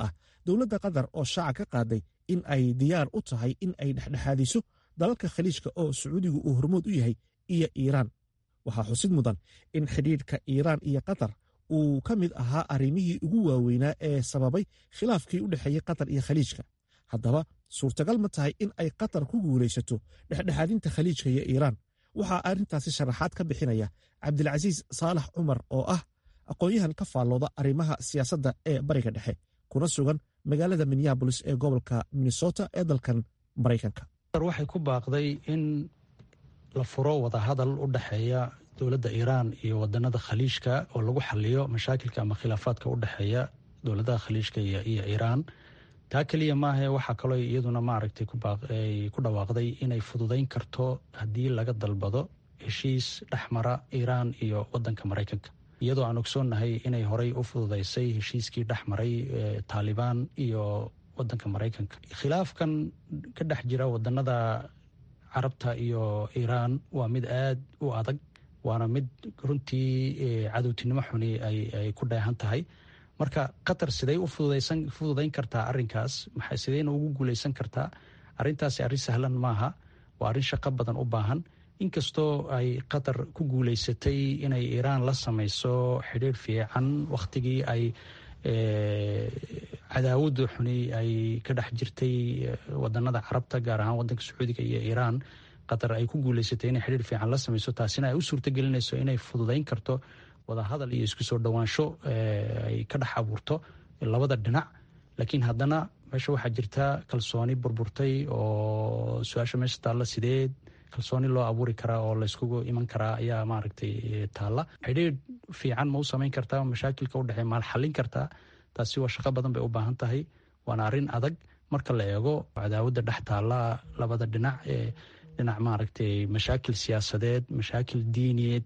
dowladda qatar oo shaaca ka qaaday in ay diyaar u tahay in ay dhexdhexaadiso dalalka khaliijka oo sacuudigu uu hormood u yahay iyo iiraan waxaa xusid mudan in xidhiidhka iiraan iyo qatar uu ka mid ahaa arrimihii ugu waaweynaa ee sababay khilaafkii u dhexeeyey qatar iyo khaliijka haddaba suurtagal ma tahay in ay qatar ku guulaysato dhexdhexaadinta khaliijka iyo iiraan waxaa arrintaasi sharaxaad ka bixinaya cabdilcasiis saalax cumar oo ah aqoon-yahan ka faallooda arrimaha siyaasadda ee bariga dhexe kuna sugan magaalada minneabolis ee gobolka minnesota ee dalkan maraykanka waxay ku baaqday in la furo wadahadal u dhexeeya dowladda iiraan iyo wadanada khaliijka oo lagu xaliyo mashaakilka ama khilaafaadka u dhexeeya dowladaha khaliijka iyo iiraan taa keliya maahe waxaa kaloo iyaduna maaragtay ku dhawaaqday inay fududayn karto haddii laga dalbado heshiis dhexmara iiraan iyo wadanka maraykanka iyadoo aan ogsoonnahay inay horey u fududaysay heshiiskii dhexmaray taalibaan iyo wadanka maraykanka khilaafkan ka dhex jira wadanada carabta iyo iiraan waa mid aad u adag waana mid runtii cadowtinimo xuni ay ku dheehan tahay marka qatar siday u fududayn kartaa arinkaas sideyna ugu guuleysan kartaa arintaasi arrin sahlan maaha waa arrin shaqo badan u baahan inkastoo ay qatar ku guuleysatay inay iiraan la samayso xidhiir fiican wakhtigii ay cadaawada xuni ay ka dhex jirtay wadanada carabta gaar ahaan wadanka sacuudiga iyo iiraan qatar ay ku guuleysatay inay xidhiir fiican la samayso taasina ay u suurtagelinayso inay fududayn karto wadahadal iyo isku soo dhowaansho ay ka dhex abuurto labada dhinac laakiin haddana meesha waxaa jirta kalsooni burburtay oo su-aasha meesha taalla sideed kalsooni loo abuuri karaa oo layskugu iman karaa ayaa maaragtay taalla xidhiir fiican ma u samayn kartaa mashaakilka udhexeey maal xallin kartaa taasi waa shaqo badan bay u baahan tahay waana arrin adag marka la eego cadaawadda dhex taalla labada dhinac ee dhinac maaragtay mashaakil siyaasadeed mashaakil diiniyeed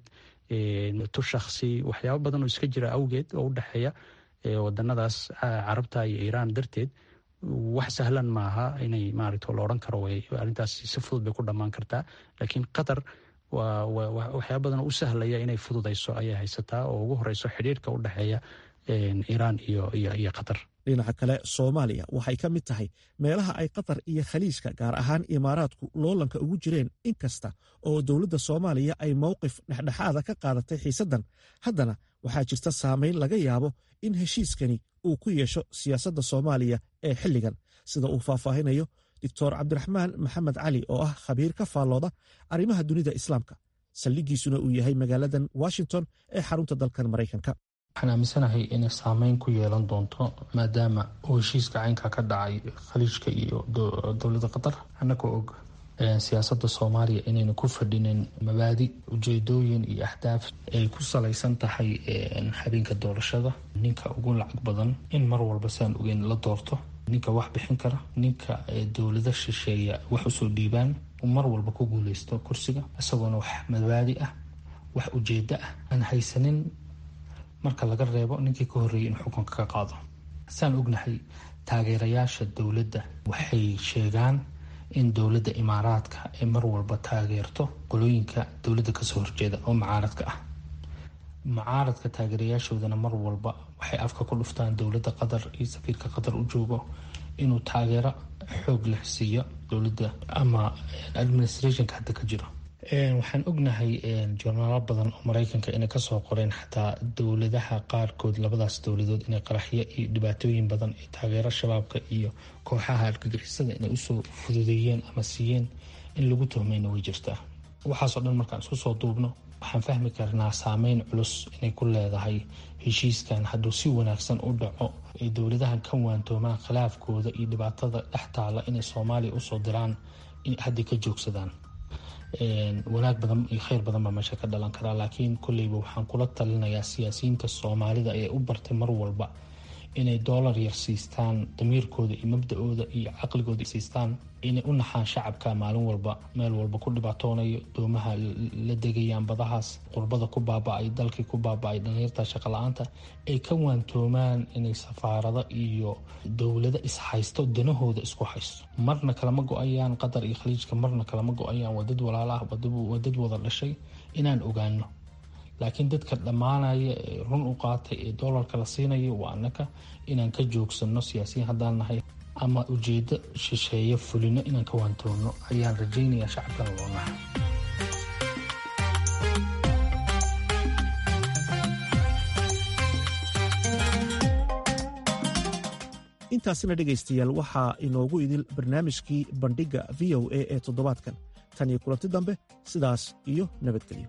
tu shaksi waxyaabo badan oo iska jira awgeed oo u dhexeeya wadanadaas carabta iyo iiraan darteed wax sahlan maaha inay maaragta la odhan karo arrintaas si fudud bay ku dhammaan kartaa laakiin qatar waa waxyaaba badan u sahlaya inay fududayso ayay haysataa oo ugu horeyso xidhiirka u dhexeeya iiraan iyo iyo qatar dhinaca kale soomaaliya waxay ka mid tahay meelaha ay qatar iyo khaliijka gaar ahaan imaaraadku loolanka ugu jireen inkasta oo dowladda soomaaliya ay mowqif dhexdhexaada ka qaadatay xiisaddan haddana waxaa jirta saameyn laga yaabo in heshiiskani uu ku yeesho siyaasadda soomaaliya ee xilligan sida uu faahfaahinayo doctor cabdiraxmaan maxamed cali oo ah khabiir ka faallooda arrimaha dunida islaamka saldhigiisuna uu yahay magaaladan washington ee xarunta dalkan maraykanka waxaan aaminsanahay inay saameyn ku yeelan doonto maadaama uu heshiiska caynka ka dhacay khaliijka iyo dowladda qatar annagoo og siyaasadda soomaaliya inayna ku fadhinin mabaadi ujeedooyin iyo ahdaaf ay ku salaysan tahay habeenka doorashada ninka ugu lacag badan in mar walba saan ogeyn la doorto ninka wax bixin kara ninka dowlada shisheeya wax usoo dhiibaan mar walba ku guuleysto kursiga isagoona wax mabaadi ah wax ujeedo ah aan haysanin marka laga reebo ninkii ka horreeyay in xukunka ka qaado saan ognahay taageerayaasha dowladda waxay sheegaan in dowladda imaaraadka ay mar walba taageerto qolooyinka dowladda kasoo horjeeda oo mucaaradka ah mucaaradka taageerayaashoodana mar walba waxay afka ku dhuftaan dowladda qatar iyo safiirka qatar u joogo inuu taageero xoog leh siiyo dowladda ama administrationka hadda ka jiro waxaan ognahay jornaalo badan oo mareykanka inay kasoo qoreen xataa dowladaha qaarkood labadaas dowladood inay qaraxyo iyo dhibaatooyin badan ay taageero shabaabka iyo kooxaha argagixisada inay usoo fududeeyeen ama siiyeen in lagu tuhmayna way jirtaa waxaasoo dhan markaan isku soo duubno waxaan fahmi karnaa saameyn culus inay ku leedahay heshiiskan hadduu si wanaagsan u dhaco ay dowladahan ka waantoomaan khilaafkooda iyo dhibaatada dhex taala inay soomaaliya usoo diraan in hadday ka joogsadaan wanaag badan iyo kheyr badan baa meesha ka dhalan karaa laakiin kolleyba waxaan kula talinayaa siyaasiyiinta soomaalida ee u bartay mar walba inay doolar yar siistaan damiirkooda iyo mabda-ooda iyo caqligooda siistaan inay u naxaan shacabka maalin walba meel walba ku dhibaatoonayo doomaha la degayaan badahaas qurbada ku baaba-ay dalkii ku baaba-ay dhalinyarta shaqo-la-aanta ay ka waantoomaan inay safaarado iyo dowlado ishaysto danahooda isku haysto marna kalama go-ayaan qatar iyo khaliijka marna kalama go-ayaan waa dad walaala ah waa dad wada dhashay inaan ogaano laakiin dadka dhammaanaya ee run u qaatay ee doolarka la siinayo waa annaka inaan ka joogsano siyaasiyiin haddaan nahay ama ujeedo shisheeye fulino inaan ka waantoono ayaan rajaynayaa shacabkana loo nahay intaasina dhegaystayaal waxaa inoogu idil barnaamijkii bandhigga v o a ee toddobaadkan tan iyo kulanti dambe sidaas iyo nabadgelyo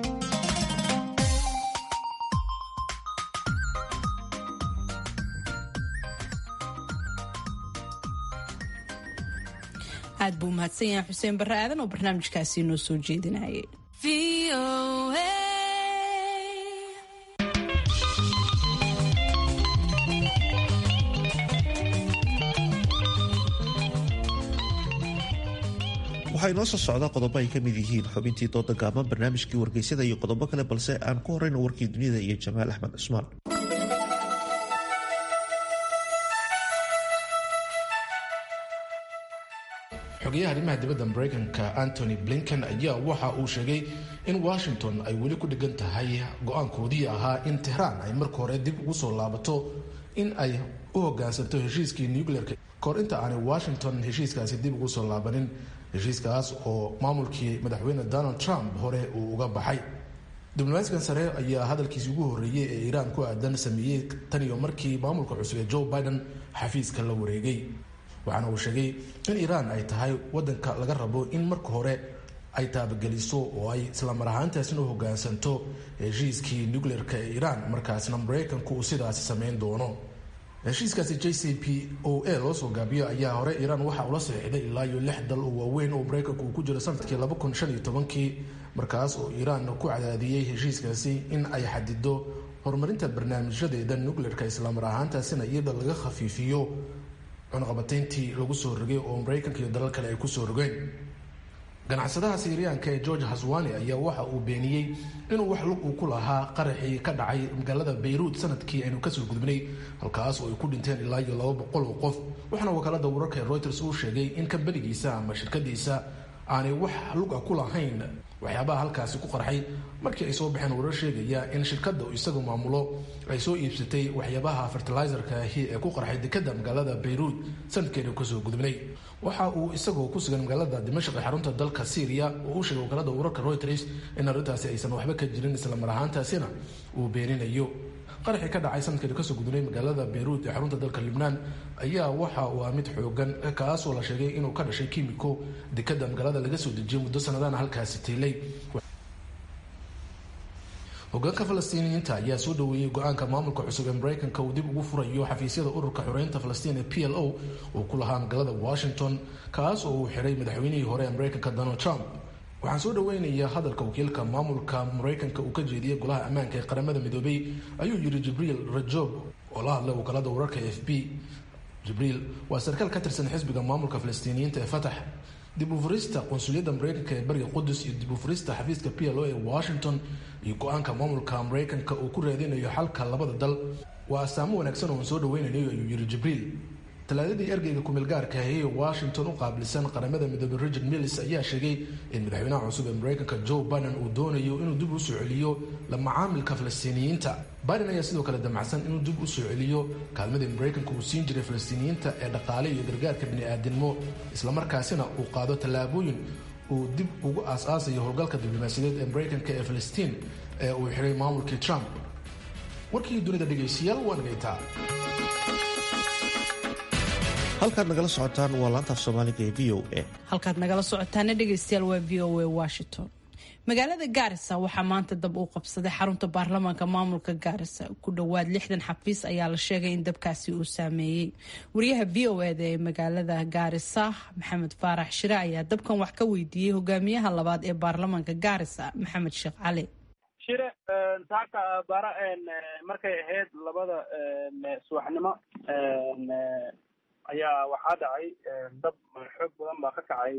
aad buu umahadsan yahay xuseen barre aadan oo barnaamijkaasi noo soo jeedinayay waxaa inoo soo socdaa qodobo ay ka mid yihiin xubintii dooda gaaban barnaamijkii wargeysada iyo qodobo kale balse aan ku horeyno warkii dunida iyo jamaal axmed cusmaan xogayaha arrimaha dibadda maraykanka antony blinken ayaa waxa uu sheegay in washington ay weli ku dhigan tahay go-aankoodii ahaa in tehraan ay marka hore dib ugu soo laabato in ay u hogaansanto heshiiskii nuclearka kahor inta aanay washington heshiiskaasi dib ugu soo laabanin heshiiskaas oo maamulkii madaxweyne donald trump hore uu uga baxay diblomaasigan sare ayaa hadalkiisi ugu horreeyey ee iiraan ku aadan sameeyey tan iyo markii maamulka cusub ee joe biden xafiiska la wareegay waxaana uu sheegay in iiraan ay tahay wadanka laga rabo in marka hore ay taabageliso oo ay islamar ahaantaasina u hogaansanto heshiiskii nuclearka ee iiraan markaasna maraykanku uu sidaasi sameyn doono heshiiskaasi j c p o a loo soo gaabiyo ayaa hore iiraan waxa ula saxiixday ilaa iyo lix dal oo waaweyn oo maraykanku uu ku jiro sanadkii laba kun shan iyo tobankii markaas oo iiraan ku cadaadiyey heshiiskaasi in ay xadido horumarinta barnaamijyadeeda nuclearka islamar ahaantaasina iyada laga khafiifiyo cunaqabatayntii lagu soo rogay oo maraykanka iyo dalal kale ay kusoo rogeen ganacsadaha siiriyaanka ee george haswani ayaa waxa uu beeniyey inuu wax lug uu ku lahaa qaraxii ka dhacay magaalada bayruut sanadkii aynu kasoo gudbinay halkaas oo ay ku dhinteen ilaa iyo laba boqol oo qof waxaana wakaalada wararka ee reuters uu sheegay in kambanigiisa ama shirkadiisa aanay wax luga ku lahayn waxyaabaha halkaasi ku qarxay markii ay soo baxeen warar sheegaya in shirkada isagu maamulo ay soo iibsatay waxyaabaha fertilizerka ahi ee ku qarxay dekada magaalada bayruut sanadkeenu kasoo gudbinay waxa uu isagoo ku sugan magaalada dimashq ee xarunta dalka syria oo u sheegay wakaalada wararka reuters in arrintaasi aysan waxba ka jirin islamar ahaantaasina uu beeninayo qaraxii ka dhacay sanadkeenu kasoo gudbinay magaalada bayruut ee xarunta dalka libnaan ayaa waxa uu ah mid xoogan kaasoo la sheegay inuu ka dhashay kimiko dekada magaalada laga soo dejiyay muddo sanadana halkaasi tiilay hogaanka falastiiniyiinta ayaa soo dhaweeyey go-aanka maamulka cusub ee maraykanka uu dib ugu furayo xafiisyada ururka xoreynta falastiin ee p l o uu ku lahaa magaalada washington kaas oo uu xiray madaxweynihii hore ee maraykanka donald trump waxaan soo dhaweynayaa hadalka wakiilka maamulka maraykanka uu ka jeediyey golaha ammaanka ee qaramada midoobay ayuu yiri jibriil rajob oo la hadlay wakaalada wararka f b jibriil waa sarkaal ka tirsan xisbiga maamulka falastiiniyiinta ee fatax dib u furista qunsuliyadda maraykanka ee bariga qudus iyo dib u furista xafiiska p l o ee washington iyo go-aanka maamulka maraykanka uu ku raadinayo xalka labada dal waa astaamo wanaagsan oo aan soo dhaweynayo ayuu yiri jibriil talaadadii ergeyga kumeel gaarka ahi ee washington u qaabilsan qaramada midoobey richard millis ayaa sheegay in madaxweynaha cusub ee maraykanka joe biden uu doonayo inuu dib u soo celiyo la macaamilka falastiiniyiinta biden ayaa sidoo kale damacsan inuu dib u soo celiyo kaalmadii maraykanka uu siin jiray falastiiniyiinta ee dhaqaale iyo gargaarka bini-aadinimo islamarkaasina uu qaado tallaabooyin uu dib ugu aas-aasayo howlgalka diblomaasiyadeed ee maraykanka ee falastiin ee uu xiray maamulkii trump warkii dunida dhegaystayaal waa nagaytaa halkaad nagala socotaan waa laantaaf soomaaliga ee v o a halkaad nagala socotaana dhegaystayaal waa v o a washington magaalada gaarisa waxaa maanta dab uu qabsaday xarunta baarlamaanka maamulka gaarisa ku dhowaad lixdan xafiis ayaa la sheegay in dabkaasi uu saameeyey wariyaha v o eda ee magaalada gaarisa maxamed faarax shire ayaa dabkan wax ka weydiiyey hogaamiyaha labaad ee baarlamaanka gaarisa maxamed sheekh cali shire saaka bara markay ahayd labada subaxnimo ayaa waxaa dhacay dab xoog badan baa ka kacay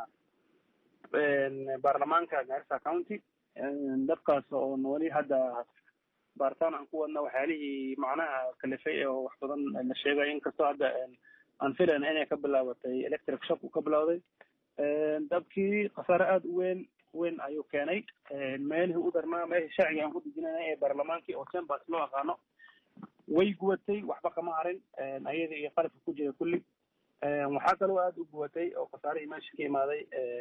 baarlamaanka garissa county dabkaas oo weli hadda baaritaan aan ku wadna waxyaalihii macnaha kalifay oo wax badan la sheegay inkastoo hadda aan filan inay ka bilaabatay electric shock uu ka bilowday dabkii khasaare aada u weyn weyn ayuu keenay meelihii u darnaa meeshii sharciga aan ku dejinayna ee baarlamaankii oo chambers loo aqaano way gubatay waxba kama harin ayada iyo qalabka ku jira kulli waxaa kaloo aada u gubatay oo khasaarihii meesha ka imaaday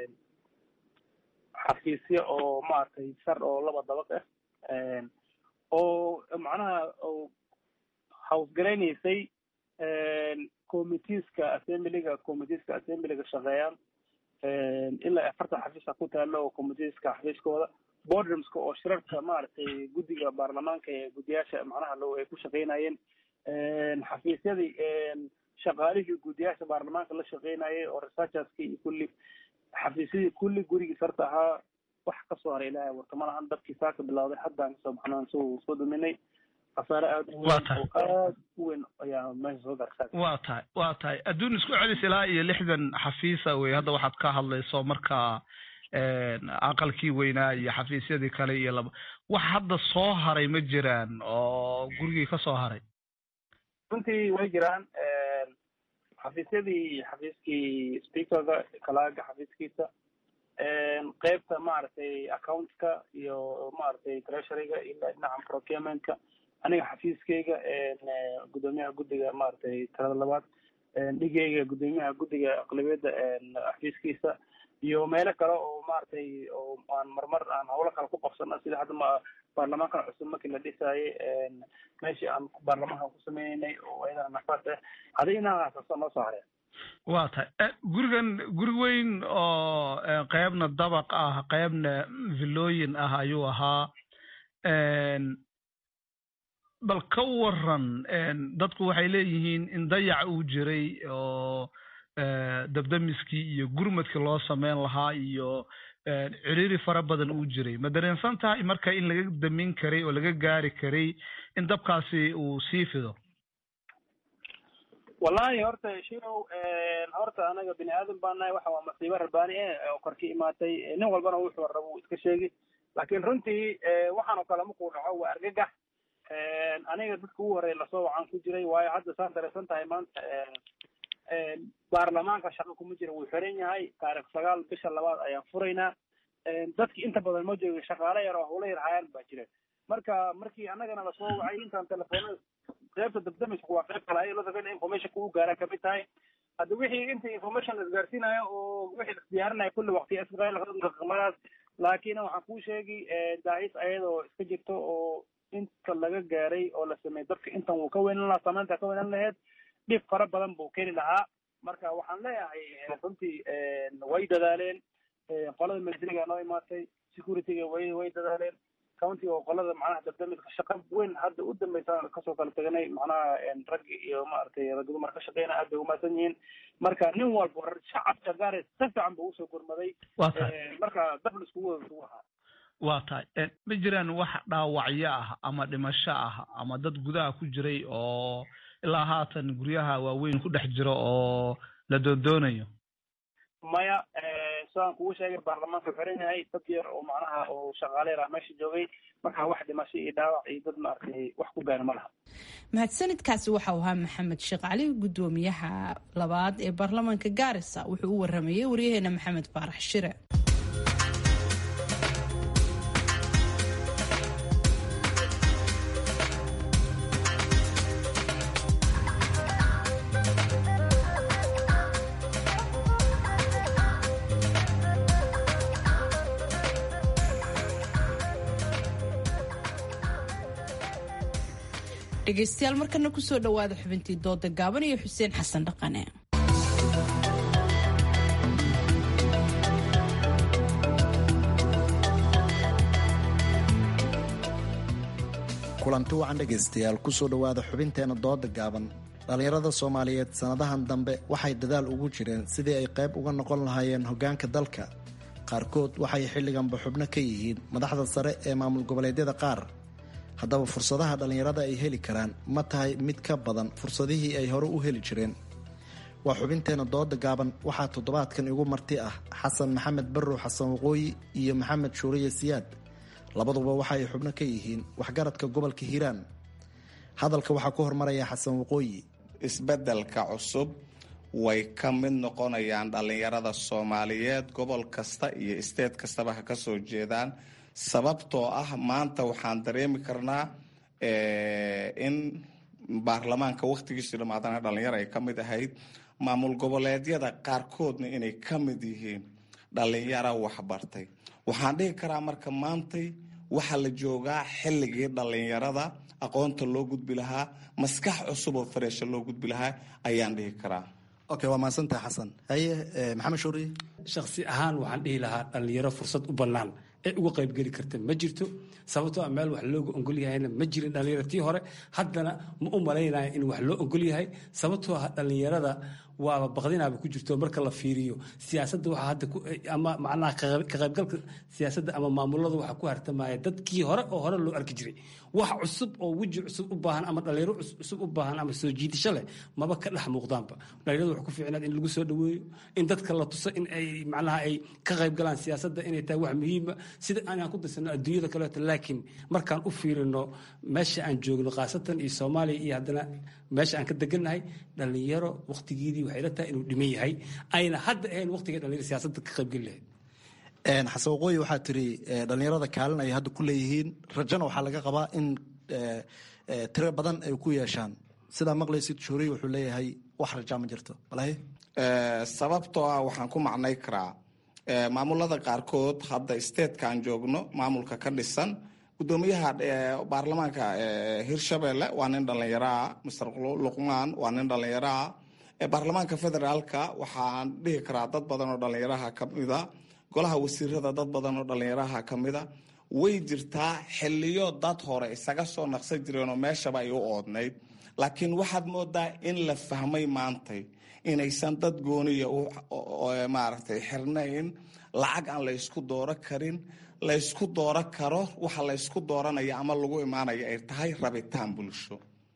xafiisyo oo maaragtay sar oo laba dabaq ah oo macnaha hawsgaraynaysay committeeska assemblyga committeeska assemblyga shaqeeyaan ilaa afartan xafiisa ku taalo oo committeeska xafiiskooda boardroomska oo shirarka maaragtay guddiga baarlamaanka ee guddiyaasha macnaha lo ay ku shaqeynayeen xafiisyadii shaqaalihii guddiyaasha baarlamaanka la shaqeynayay oo researcherski iyo kulli xafiisyadii kulli gurigii sarta ahaa wax kasoo haray ilaahay warta malahan dabkii saa ka bilowday haddaan kasoo baxnaan soo soo duminay khasaare aada u weyn oo aada u weyn ayaa meesha soo garsaa waa tahay waa tahay adduun isku celis ilaa iyo lixdan xafiisa wey hadda waxaad ka hadlayso marka aqalkii weynaa iyo xafiisyadii kale iyo laba wax hadda soo haray ma jiraan oo gurigii ka soo haray runtii way jiraan xafiisyadii xafiiskii speakerga kalaaga xafiiskiisa qeybta maaragtay accountka iyo maaragtay treasuryga ilaa dhinaca procurementka aniga xafiiskeyga gudoomiyaha guddiga maaragtay talada labaad dhigeyga gudoomiyaha guddiga aqlabiyadda xafiiskiisa iyo meelo kale oo maaragtay oo aan marmar aan howlo kale ku qabsano sida hadda ma baarlamaankan cusub markii la dhisayay meeshii aan baarlamaanka ku sameynay oo ayadana nafaas ah hadi inahaasasa noo soo hareen waa tahay gurigan guri weyn oo qeybna dabaq ah qeybna villooyin ah ayuu ahaa bal ka waran dadku waxay leeyihiin in dayac uu jiray oo dabdamiskii iyo gurmadkii loo sameyn lahaa iyo ciriiri fara badan uu jiray ma dareensan tahay marka in laga damin karay oo laga gaari karay in dabkaasi uu sii fido wallahi horta shirow horta anaga bini aadan baa nahay waxa waa masiibo rabbaani eh oo kor ka imaatay nin walbana wuxuu rabo uu iska sheegi laakiin runtii waxaan oo kale markuu dhaco waa argagax aniga dadka ugu horreya lasoo wacan ku jiray waayo hadda saan dareysan tahay maanta baarlamaanka shaqo kuma jira wuu xiran yahay taarikh sagaal bisha labaad ayaan furaynaa dadki inta badan ma joogin shaqaale yar oo hawlo yar hayaan baa jira marka markii annagana lasoo wacay intaan telefoonada qaybta dabdamiska waa qayb kale ay la rabeen informationka u gaaraan kamid tahay hadda wixii inta information la isgaarsiinayo oo wixii la isdiyaarinayo kulli waqti isqamadaas laakiin waxaan kuu sheegi daahis ayadoo iska jirto oo inta laga gaaray oo la sameeyey dadka intan wuu ka weynan lahaa samaynta ka weynan lahayd dhib fara badan buu keeni lahaa marka waxaan leeyahay runtii way dadaaleen qolada militariga noo imaatay securityga way way dadaaleen countiga oo qolada macnaha dabdamiska shaqa weyn hadda u dambeysa kasoo kala teganay macnaha rag iyo maaragtay rag dumar ka shaqeyna aad bay umaasan yihiin marka nin walba shacabka gaare si fiican buu usoo gurmaday marka dabl iskugu wada isugu ahaa waa tahay ma jiraan wax dhaawacyo ah ama dhimasho ah ama dad gudaha ku jiray oo ilaa haatan guryaha waaweyn ku dhex jiro oo la doondoonayo maya sidaan kugu sheegay baarlamaanka xiran yahay dad yar oo macnaha oo shaqaale yar ah meesha joogay marka wax dhimasho iyo dhaawac iyo dad maaragtay wax ku gaara ma laha mahadsanidkaasi waxau ahaa maxamed sheekh cali gudoomiyaha labaad ee baarlamaanka gaarisa wuxuu u waramayey waryaheena maxamed faarax shire dhegeystayaal markana kusoo dhawaada xubintii dooda gaaban iyo xuseen xasan dhaqane kulanti wacan dhegaystayaal kusoo dhowaada xubinteena dooda gaaban dhallinyarada soomaaliyeed sannadahan dambe waxay dadaal ugu jireen sidii ay qayb uga noqon lahaayeen hoggaanka dalka qaarkood waxay xilliganba xubno ka yihiin madaxda sare ee maamul goboleedyada qaar haddaba fursadaha dhallinyarada ay heli karaan ma tahay mid ka badan fursadihii ay hore u heli jireen waa xubinteena dooda gaaban waxaa toddobaadkan igu marti ah xasan maxamed barrow xasan waqooyi iyo maxamed shuuriye siyaad labaduba waxa ay xubno ka yihiin waxgaradka gobolka hiiraan hadalka waxaa ku hormaraya xasan waqooyi isbeddelka cusub way ka mid noqonayaan dhallinyarada soomaaliyeed gobol kasta iyo isteed kastaba ha ka soo jeedaan sababtoo ah maanta waxaan dareemi karnaa in baarlamaanka wakhtigiisii dhamaadana dhallinyaro ay ka mid ahayd maamul goboleedyada qaarkoodna inay ka mid yihiin dhallinyaro waxbartay waxaan dhihi karaa marka maantay waxaa la joogaa xilligii dhallinyarada aqoonta loo gudbi lahaa maskax cusub oo fareesha loo gudbi lahaa ayaan dhihi karaa okay waa mahadsantahay xasan haye maxamed shuuri shakhsi ahaan waxaan dhihi lahaa dhallinyaro fursad u bannaan ee uga qaybgeli karta ma jirto sababtoo a meel wax looga ogol yahayna ma jirin dhallinyaro tii hore haddana ma u malaynaya in wax loo ogol yahay sababtoo ah dhallinyarada waaba baqdinaaba ku jirto marka la fiiriyo siyaasadda waxaa hadda ama macnaha ka qaybgalka siyaasadda ama maamulada waxaa ku hartamaya dadkii hore oo hore loo arki jiray wax cusub oo weji cusub u baahan ama dhalinyaro cusub u baahan ama soo jiidasho leh maba ka dhex muuqdaanba dhalinyarada waxaa ku fiicnaad in lagu soo dhaweeyo in dadka la tuso in ay macnaha ay ka qayb galaan siyaasadda inay tahay wax muhiima sida aanaan ku darsano adduunyada kaleeto laakiin markaan u fiirino meesha aan joogno khaasatan iyo soomaaliya iyo haddana meesha aan ka degannahay dhalinyaro waqtigeedii waxay la tahay inuu dhiman yahay ayna hadda ahayn waqtiga dhalinyaro siyaasadda ka qaybgeli lahayd xasan waqooyi waxaa tiri dhalinyarada kaalin ay hadda ku leeyihiin rajana waxaa laga qabaa in tiro badan ay ku yeeshaan sidaa maqlaysid shuuriy wuxuu leeyahay wax rajaa ma jirto balahe sababtoo ah waxaan ku macnay karaa maamulada qaarkood hadda statetka aan joogno maamulka ka dhisan gudoomiyaha baarlamaanka hirshabelle waa nin dhallinyaraa master luqmaan waa nin dhallinyaraa baarlamaanka federaalka waxaan dhihi karaa dad badan oo dhallinyaraha kamida golaha wasiirada dad badan oo dhallinyaraha kamida way jirtaa xiliyo dad hore isaga soo naqsan jireenoo meeshaba ay u oodnayd laakiin waxaad moodaa in la fahmay maantay inaysan dad gooniya maaragtay xirnayn lacag aan la ysku dooro karin laysku dooro karo waxa laysku dooranaya ama lagu imaanaya ay tahay rabitaan bulsho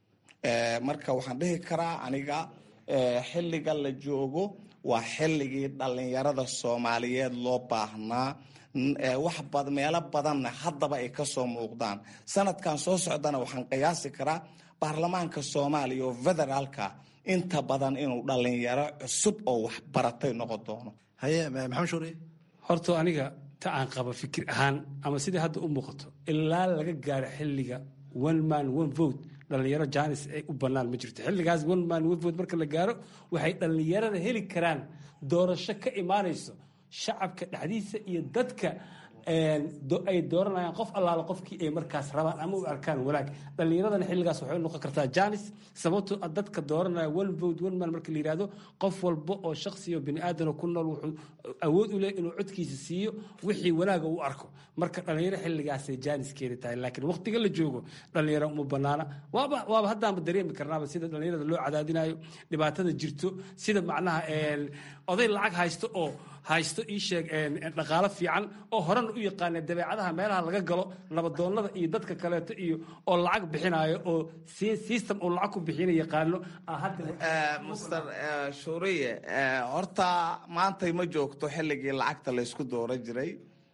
marka waxaan dhihi karaa aniga xilliga la joogo waa xilligii dhallinyarada soomaaliyeed loo baahnaa wax meelo badanna haddaba ay kasoo muuqdaan sanadkan soo socdana waxaan qiyaasi karaa baarlamaanka soomaaliya oo federaalka inta badan inuu dhallinyaro cusub oo waxbaratay noqon doono haye maxamed shuuri horta aniga ta aan qaba fikir ahaan ama sidai hadda u muuqato ilaa laga gaaro xilliga one man one vote dhallinyaro janis ay u bannaan ma jirto xilligaas one man one vote marka la gaaro waxay dhallinyarada heli karaan doorasho ka imaanayso shacabka dhexdiisa iyo dadka ay dooranayaan qof allaala qofkii ay markaas rabaan ama u arkaan wanaag dhallinyaradana xilligaas waxay noqon kartaa janis sababtoo dadka dooranaya one vote one man marka la yihahdo qof walba oo shaksiyo bini aadano ku nool wuxuu awood u leh inuu codkiisa siiyo wixii wanaaga u arko marka dhallinyaro xilligaasay janis keeni tahay laakiin waqtiga la joogo dhallinyaro uma banaana waaba waaba haddaanba dareemi karnaaba sida dhallinyarada loo cadaadinayo dhibaatada jirto sida macnaha oday lacag haysto oo haysto ii sheeg dhaqaalo fiican oo horena u yaqaana dabeecadaha meelaha laga galo nabadoonnada iyo dadka kaleeto iyo oo lacag bixinayo oo system oo lacag ku bixina yaqaano master shuuriye horta maantay ma joogto xilligii lacagta laysku dooran jiray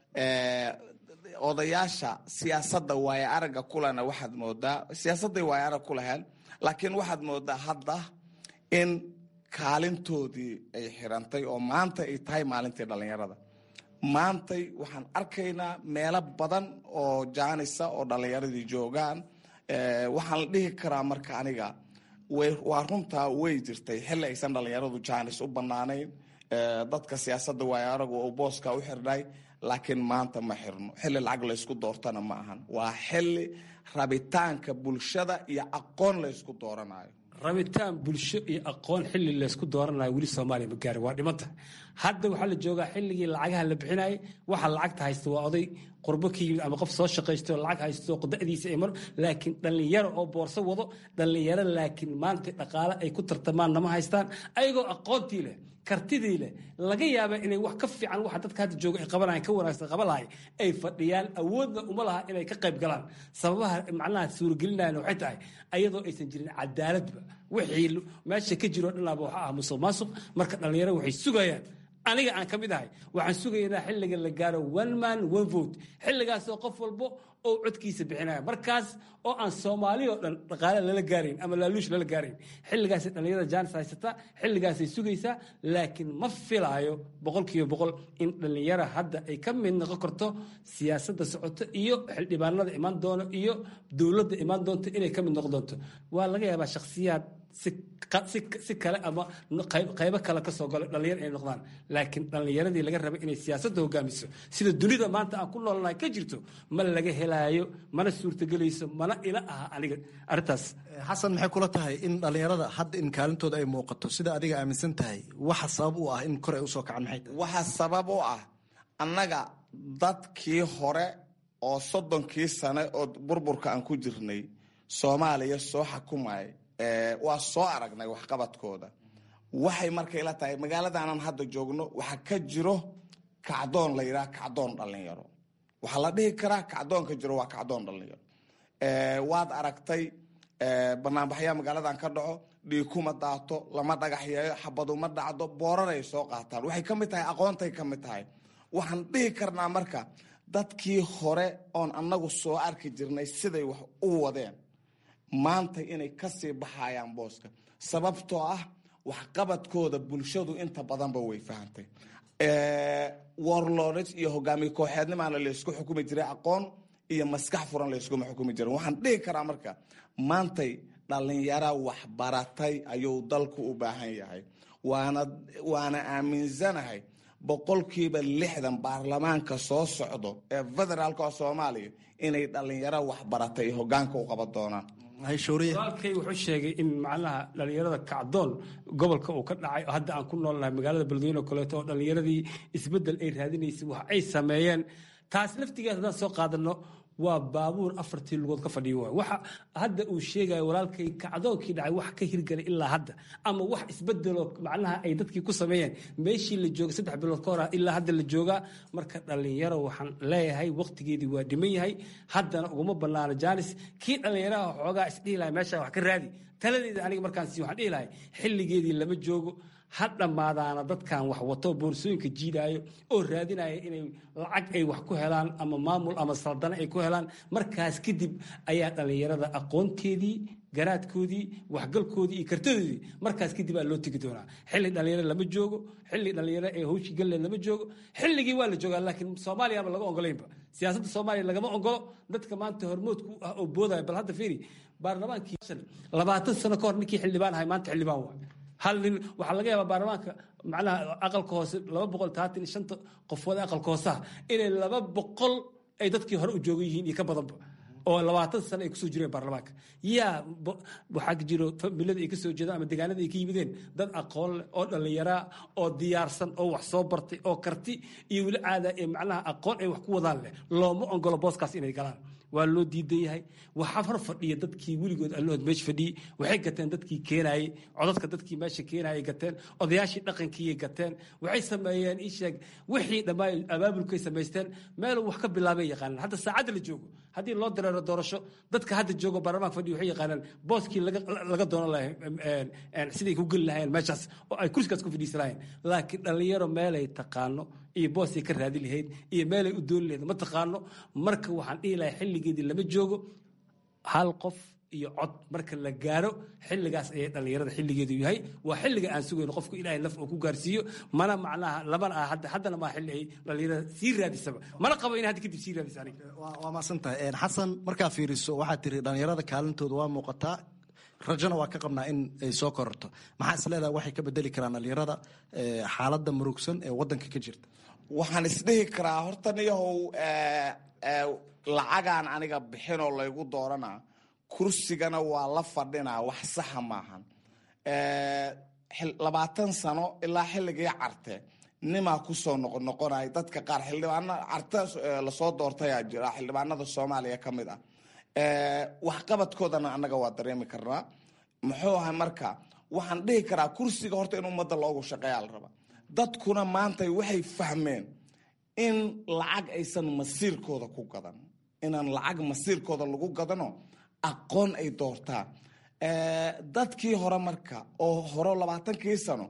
odayaasha siyaasadda waaye aragga kulena waxaad moodaa siyaasadday waaye arag ku laheen laakiin waxaad moodaa hadda in kaalintoodii ay xirantay oo maanta ay tahay maalintii dhallinyarada maantay waxaan arkaynaa meelo badan oo jaanisa oo dhallinyaradii joogaan waxaan la dhihi karaa marka aniga waa runtaa way jirtay xilli aysan dhallinyaradu jaanis u bannaanayn dadka siyaasadda waaye aragu oo booska u xirnay laakiin maanta ma xirno xilli lacag laysku doortana ma ahan waa xilli rabitaanka bulshada iyo aqoon laysku dooranayo rabitaan bulsho iyo aqoon xilli laysku dooranayo weli soomaaliya ma gaari waa dhimanta hadda waxaa la joogaa xilligii lacagaha la bixinayay waxa lacagta haysta waa oday qurbo ka yimid ama qof soo shaqaysto lacag haysto qodadiisa ay mar laakiin dhallinyaro oo boorso wado dhallinyaro laakiin maanta dhaqaale ay ku tartamaan nama haystaan ayagoo aqoontii leh kartidii leh laga yaaba inay wax ka fiican waxa dadka hadda jooga ay qabanayan ka wanaagsan qaban lahay ay fadhiyaan awoodna uma laha inay ka qayb galaan sababaha macnaha suuragelinayana waxay tahay ayadoo aysan jirin cadaaladba wixii meesha ka jiroo dhanaaba waxa ah musuq maasuq marka dhallinyaro waxay sugayaan aniga aan ka mid ahay waxaan sugaynaa xilliga la gaaro one man one vote xilligaasoo qof walbo oo codkiisa bixinaya markaas oo aan soomaali oo dhan dhaqaale lala gaarayn ama laaluush lala gaarayn xilligaasay dhallinyarada jaanis haysataa xilligaasay sugaysaa laakiin ma filaayo boqolkiiba boqol in dhallinyara hadda ay ka mid noqon karto siyaasadda socoto iyo xildhibaanada imaan doono iyo dowladda imaan doonto inay ka mid noqon doonto waa laga yaabaa shakhsiyaad si kale ama qaybo kale kasoo galo dhallinyar inay noqdaan laakiin dhallinyaradii laga raba inay siyaasadda hogaamiso sida dunida maanta aan ku noolnahay ka jirto ma laga helaayo mana suurtagelayso mana ila aha aniga arrintaas xasan maxay kula tahay in dhallinyarada hadda in kaalintooda ay muuqato sida adiga aaminsan tahay waxa sabab u ah in kor ay usoo kacaan maxay waxa sabab u ah annaga dadkii hore oo soddonkii sane oo burburka aan ku jirnay soomaaliya soo xakumay waa soo aragnay waxqabadkooda waxay marka ila tahay magaaladaanan hadda joogno waxaa ka jiro kacdoon la yidhaha kacdoon dhallinyaro waxaa la dhihi karaa kacdoonka jiro waa kacdoon dhallinyaro waad aragtay banaanbaxyaa magaaladan ka dhaco dhiikuma daato lama dhagaxyeeyo xabaduma dhacdo booraray soo qaataan waxay ka mid tahay aqoontay ka mid tahay waxaan dhihi karnaa marka dadkii hore oon annagu soo arki jirnay siday wax u wadeen maanta inay kasii baxayaan booska sababtoo ah waxqabadkooda bulshadu inta badanba way fahantay warlords iyo hogaamiye kooxeednimaana laysku xukumi jiray aqoon iyo maskax furan layskuma xukumi jirin waxaan dhihi karaa marka maantay dhalinyara waxbaratay ayuu dalku u baahan yahay waana waana aaminsanahay boqolkiiba lixdan baarlamaanka soo socdo ee federaalka oo soomaaliya inay dhalinyaro waxbaratay iyo hogaanka u qaban doonaan walaalkay wuxuu sheegay in macnaha dhalinyarada kacdoon gobolka uu ka dhacay oo hadda aan ku noolnahay magaalada beledweyne oo kaleeto oo dhalinyaradii isbeddel ay raadinaysay wax ay sameeyeen taas laftigeed haddaan soo qaadano waa baabuur afartii lugood ka fadhiyo waay waxa hadda uu sheegayo walaalkay kacdoonkii dhacay wax ka hirgalay ilaa hadda ama wax isbedeloo macnaha ay dadkii ku sameeyeen meeshii la joogay saddex bilood ka hor ilaa hadda la joogaa marka dhallinyaro waxaan leeyahay waqtigeedii waa dhiman yahay haddana uguma banaano jaanis kii dhallinyaraha xoogaa isdhihi lahay meesha wax ka raadi taladeeda aniga markaan sii waxaan dhihi lahay xilligeedii lama joogo ha dhammaadaana dadkan wax wato boorsooyinka jiidaayo oo raadinaya inay lacag ay wax ku helaan ama maamul ama saldano ay ku helaan markaas kadib ayaa dhallinyarada aqoonteedii garaadkoodii waxgalkoodii iyo kartadoodii markaas kadib aa loo tegi doonaa xilli dhallinyaro lama joogo xilli dhallinyaro ee hawshii galleed lama joogo xilligii waa la joogaa laakiin soomaaliyaba laga ogolaynba siyaasadda soomaaliya lagama ogolo dadka maanta hormoodku ah oo boodaya bal hadda fiiri baarlamaankii labaatan sano ka hor ninkii xildhibaan ahay maanta xildhibaan waa hal nin waxaa laga yaabaa baarlamaanka macnaha aqalka hoose laba boqol taatan iyo shanta qofood ee aqalka hooseha inay laba boqol ay dadkii hore u joogan yihiin iyo ka badanba oo labaatan sano ay kusoo jireen baarlamaanka yaa waxaa jiro familada ay kasoo jeedaan ama deegaanada ay ka yimideen dad aqoon leh oo dhallinyaraa oo diyaarsan oo wax soo bartay oo karti iyo weli caada ee macnaha aqoon ay wax ku wadaan leh looma ogolo booskaas inay galaan waa loo diidan yahay waxaa hor fadhiya dadkii weligood allahood meesha fadhiyey waxay gateen dadkii keenaayey codadka dadkii meesha keenaayay gateen odayaashii dhaqankiiyay gateen waxay sameeyeen isheeg wixii dhammaan abaabulkay samaysteen meeluu wax ka bilaabay yaqaanaan hadda saacadda la joogo haddii loo dareero doorasho dadka hadda joogo baarlamaanka fadhiya waxay yaqaanaan booskii laga doonan lahay siday ku geli lahayeen meeshaas oo ay kursigaas ku fadhiisan lahayeen laakiin dhallinyaro meelay taqaano iyo boosay ka raadi lahayd iyo meelay u dooni lahayd ma taqaano marka waxaan dhihi lahay xilligeedii lama joogo hal qof iyo cod marka la gaaro xilligaas ayay dhallinyarada xilligeedu yahay waa xilliga aan sugayno qofku ilaahay naf oo ku gaarsiiyo mana macnaha lamana ah hadda haddana maa xilli ay dhallinyarada sii raadisaba mana qabo in hadda kadib sii raadisa aniga waa maasantahay xasan markaa fiiriso waxaad tiri dhallinyarada kaalintooda waa muuqataa rajona waa ka qabnaa in ay soo kororto maxaa is leedahay waxay ka bedeli karaan dhallinyarada xaaladda murugsan ee waddanka ka jirta waxaan isdhihi karaa horta niyahow lacagaan aniga bixinoo laygu dooranaa kursigana waa la fadhinaa wax saxa maahan labaatan sano ilaa xilligii carte nimaa kusoo noqonoqonay dadka qaar xildhibaana carte lasoo doortayaa jira xildhibaanada soomaaliya ka mid ah waxqabadkoodana annaga waa dareemi karnaa muxuu ahay marka waxaan dhihi karaa kursiga horta in ummadda loogu shaqeeyaa la rabaa dadkuna maanta waxay fahmeen in lacag aysan masiirkooda ku gadan inaan lacag masiirkooda lagu gadano aqoon ay doortaan dadkii hore marka oo hore labaatankii sano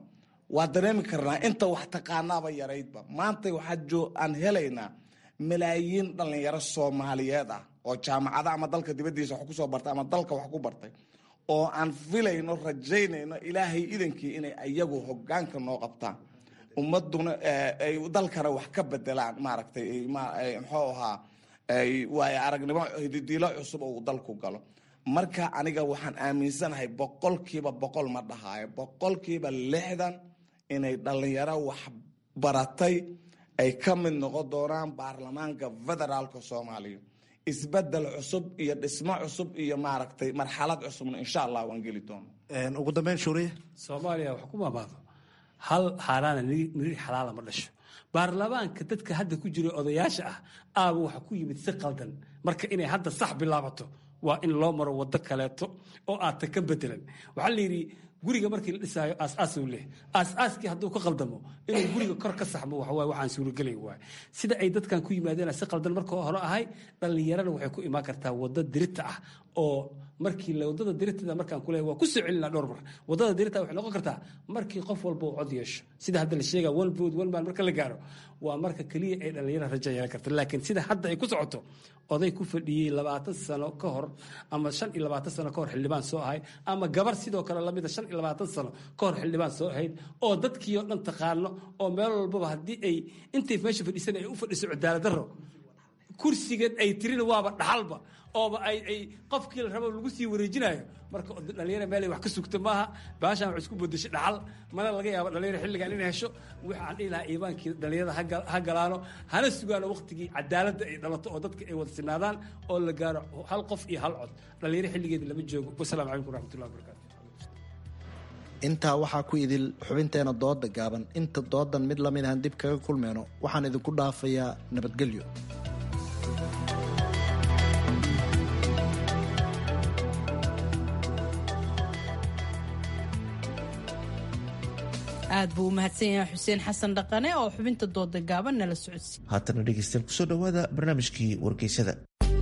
waa dareemi karnaa inta wax taqaanaaba yaraydba maanta waxaa aan helaynaa malaayiin dhallinyaro soomaaliyeed ah oo jaamacada ama dalka dibadiisa wax kusoo bartay ama dalka wax ku bartay oo aan filayno rajaynayno ilaahay idankii inay iyagu hogaanka noo qabtaan ummaduna ay dalkana wax ka bedelaan maaragtay muxuu ahaa waayo aragnimo hididiilo cusub oo uu dalku galo marka aniga waxaan aaminsanahay boqolkiiba boqol ma dhahaayo boqolkiiba lixdan inay dhallinyaro wax baratay ay ka mid noqon doonaan baarlamaanka federaalka soomaaliya isbedel cusub iyo dhismo cusub iyo maaragtay marxalad cusubna insha allah waan geli doono ugu dambeyn shuuriye soomaaliya wax ku maamaado hal xaaraana nirir xalaala ma dhasho baarlamaanka dadka hadda ku jira odayaasha ah aaba waxa ku yimid si qaldan marka inay hadda sax bilaabato waa in loo maro waddo kaleeto oo aadta ka bedelan waxaa la yidhi guriga markii la dhisaayo aas-aasuu leh aas-aaskii hadduu ka qaldamo inuu guriga kor ka saxmo waxawaay waxaan suuragelay waay sida ay dadkan ku yimaadeen si qaldan marka hore ahay dhallinyarana waxay ku imaan kartaa waddo dirita ah oo markii wadada diritada markaan kuleeyahay waa ku soo celinaa dhowr mar wadada dirita waxay noqon kartaa markii qof walba uu cod yeesho sida hadda la sheega one vote one man marka la gaaro waa marka keliya ay dhallinyarada raja yeelan karta laakiin sida hadda ay ku socoto oday ku fadhiyey labaatan sano ka hor ama shan iyo labaatan sano ka hor xildhibaan soo ahay ama gabar sidoo kale lamida shan iyo labaatan sano ka hor xildhibaan soo ahayd oo dadkii oo dhan taqaano oo meel walbaba haddii ay intay meesha fadhiisan ay u fadhiso cadaalad darro kursigeed ay tirin waaba dhaxalba ooba ay ay qofkii la rabo lagu sii wareejinayo marka dhalinyara meel ay wax ka sugta maaha baashaan wax isku bedeshay dhaxal mana laga yaabo dhalinyara xilligan inay hesho waxaan dhihi lahaa iibaankii dhalinyarada ha galaano hana sugaano waqtigii cadaaladda ay dhalato oo dadka ay wada sinaadaan oo la gaaro hal qof iyo hal cod dhalinyaro xilligeeda lama joogo wasalaamu calaykum waraxmatullahi wabarakatu intaa waxaa ku idil xubinteena dooda gaaban inta doodan mid lamid ahan dib kaga kulmeyno waxaan idinku dhaafayaa nabadgelyo aad buu u mahadsan yahay xuseen xasan dhaqane oo xubinta dooda gaaban nala socodsiiy haatana dhegeystayaal kusoo dhowaada barnaamijkii wargeysada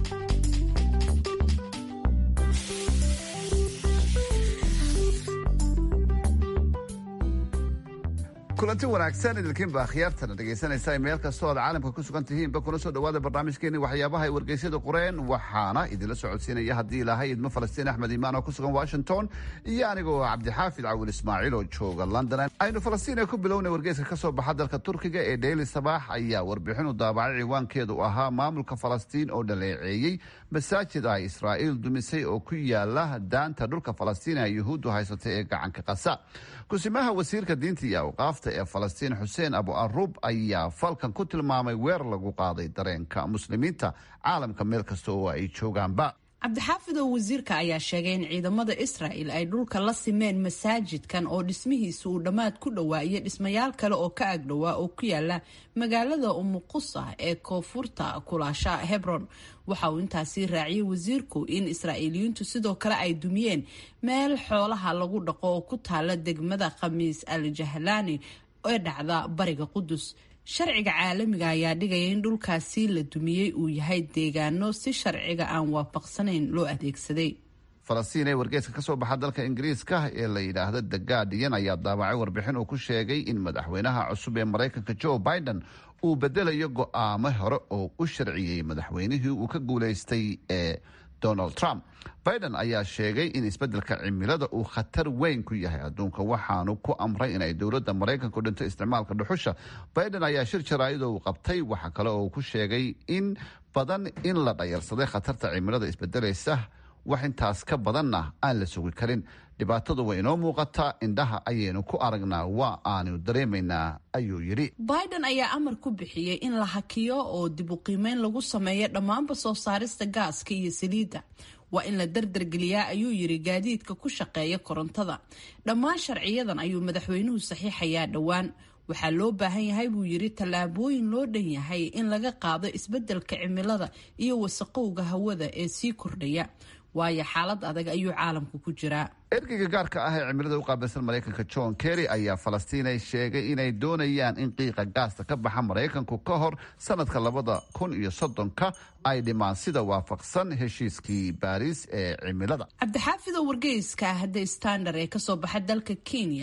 kulanti wanaagsan idilkiinba akhyaartana dhegaysanaysa meel kastoo aad caalamka ku sugan tihiinba kuna soo dhowaada barnaamijkeeni waxyaabaha ay wargeysyada qoreen waxaana idinla socodsiinaya haddii ilaahay idmo falastiin axmed imaan oo ku sugan washington iyo anigoo cabdixaafid cawil ismaaciil oo jooga london aynu falastiin ku bilowna wargeyska ka soo baxa dalka turkiga ee dheyli sabaax ayaa warbixinu daabacay ciwaankeedu ahaa maamulka falastiin oo dhaleeceeyey masaajid ay israa'iil dumisay oo ku yaala daanta dhulka falastiin ay yuhuuddu haysatay ee gacanka qasa kusimaha wasiirka diinta iyo awqaafta ee falastiin xuseen abu arub ayaa falkan ku tilmaamay weer lagu qaaday dareenka muslimiinta caalamka meel kasta oo ay joogaanba cabdixaafid oo wasiirka ayaa sheegay in ciidamada israa'il ay dhulka la simeen masaajidkan oo dhismihiisa uu dhammaad ku dhowaa iyo dhismayaal kale oo ka agdhowaa oo ku yaala magaalada umuqusa ee koonfurta kulaasha hebron waxa uu intaasi raaciyey wasiirku in israa'iiliyiintu sidoo kale ay dumiyeen meel xoolaha lagu dhaqo oo ku taala degmada khamiis al jahlaani ee dhacda bariga qudus sharciga caalamiga ayaa dhigaya in dhulkaasi la dumiyey uu yahay deegaano si sharciga aan waafaqsanayn loo adeegsaday falastiin ee wargeeska ka soo baxa dalka ingiriiska ee la yidhaahdo the guardian ayaa daabacay warbixin uu ku sheegay in madaxweynaha cusub ee maraykanka joe biden uu bedelayo go'aamo hore oo u sharciyey madaxweynihii uu ka guulaystay ee donald trump biden ayaa sheegay in isbeddelka cimilada uu khatar weyn ku yahay adduunka waxaanu ku amray inay dowladda maraykanku dhinto isticmaalka dhuxusha biden ayaa shir jaraa'idoo uu qabtay waxa kale oo uu ku sheegay in badan in la dhayalsaday khatarta cimilada isbedelaysa wax intaas ka badanna aan la sugi karin dhibaatadu way inoo muuqataa indhaha ayaynu ku aragnaa waa aanu dareemaynaa ayuu yidhi biden ayaa amar ku bixiyey in la hakiyo oo dib u qiimeyn lagu sameeyo dhammaanba soo saarista gaaska iyo saliidda waa in la dardargeliyaa ayuu yiri gaadiidka ku shaqeeya korontada dhammaan sharciyadan ayuu madaxweynuhu saxiixayaa dhowaan waxaa loo baahan yahay buu yiri tallaabooyin loo dhan yahay in laga qaado isbeddelka cimilada iyo wasaqowga hawada ee sii kordhaya waayo xaalad adag ayuu caalamku ku jiraa ergeyga gaarka ah ee cimilada u qaabilsan maraykanka john kerry ayaa falastiinay sheegay inay doonayaan in qiiqa gaasta ka baxa maraykanku ka hor sanadka labada kun iyo soddonka ay dhimaan sida waafaqsan heshiiskii baariis ee cimilada cabdixaafid oo wargeyska ah hadda standard ee kasoo baxa dalka kenya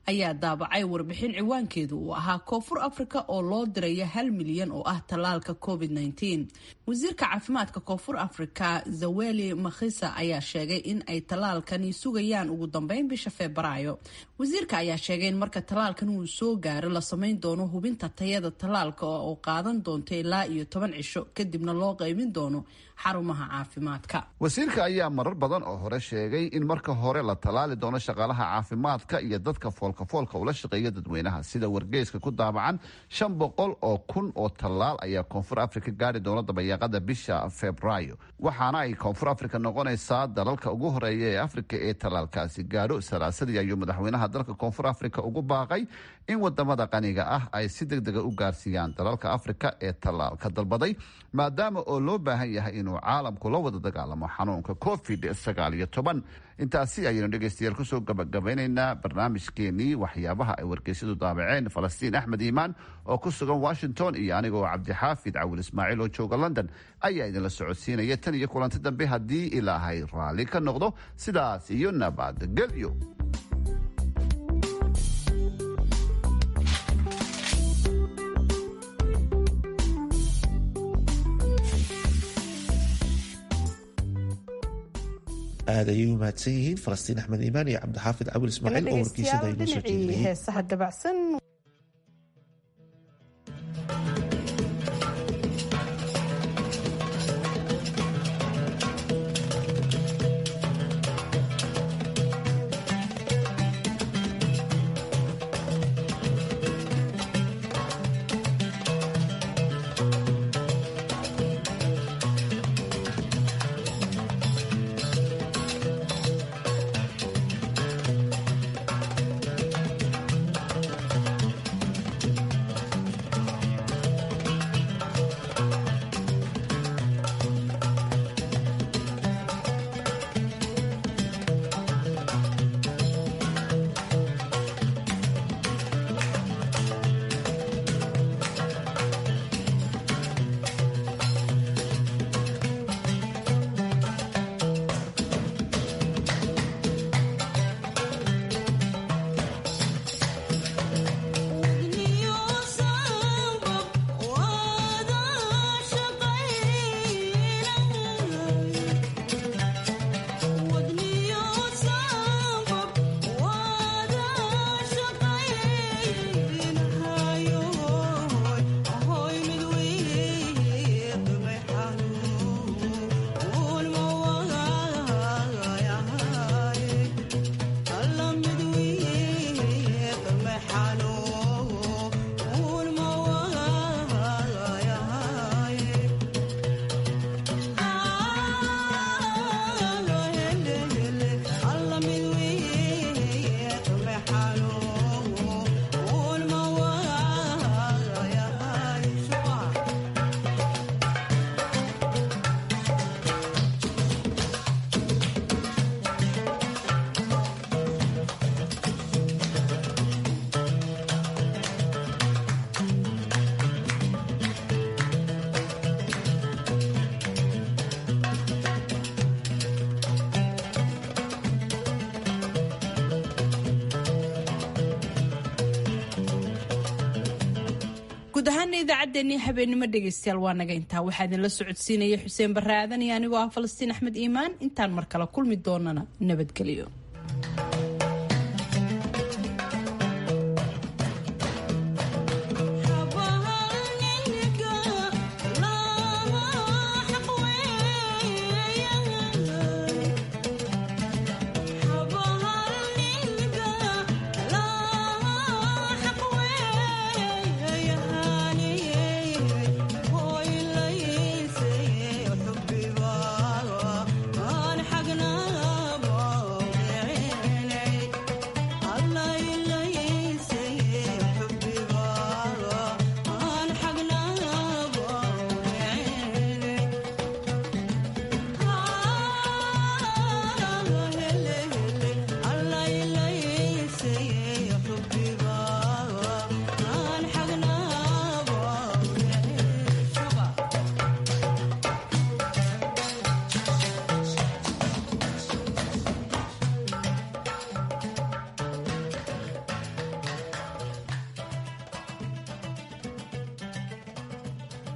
ayaa daabacay warbixin ciwaankeedu uu ahaa koonfur afrika oo loo diraya hal milyan oo ah tallaalka covid -19 wasiirka caafimaadka koonfur afrika zaweli makhisa ayaa sheegay in ay tallaalkani sugayaan ugu dambeyn bisha febraayo wasiirka ayaa sheegay in marka tallaalkan uu soo gaaro la samayn doono hubinta tayada tallaalka oo qaadan doonto ilaa iyo toban cisho kadibna loo qaybin doono xarumaha caafimaadka wasiirka ayaa marar badan oo hore sheegay in marka hore la tallaali doono shaqaalaha caafimaadka iyo dadka foolkafoolka ula shaqeeya dadweynaha sida wargeyska ku daabacan shan boqol oo kun oo tallaal ayaa koonfur afrika gaari doona dabayaaqada bisha febraayo waxaana ay koonfur afrika noqonaysaa dalalka ugu horeeya ee afrika ee tallaalkaasi gaadho salaasadii ayuu madaxweynaha dalka koonfur afrika ugu baaqay in wadamada qaniga ah ay si deg dega u gaarsiiyaan dalalka afrika ee tallaalka dalbaday maadaama oo loo baahan yahay inuu caalamku la wada dagaalamo xanuunka covid sagaal iyo toban intaasi ayaynu dhegeystayaal kusoo gabagabeyneynaa barnaamijkeenii waxyaabaha ay wargeysyadu daabaceen falastiin axmed iimaan oo ku sugan washington iyo anigoo cabdixaafid cawil ismaaciil oo jooga london ayaa idinla socodsiinaya tan iyo kulanti dambe haddii ilaahay raalli ka noqdo sidaas iyo nabadgelyo aad ayay u mahadsan yihiin falastiin axmed iimaan iyo cabdixaafid cawil ismaaciil oo wargeysada inoo soo jeedinayay heesaha dabacsan guud ahaana idaacaddeenii habeenimo dhegaystayaal waa naga intaa waxaa idinla socodsiinaya xuseen barre aadan iyo anigoo ah falastiin axmed iimaan intaan mar kale kulmi doonana nabadgelyo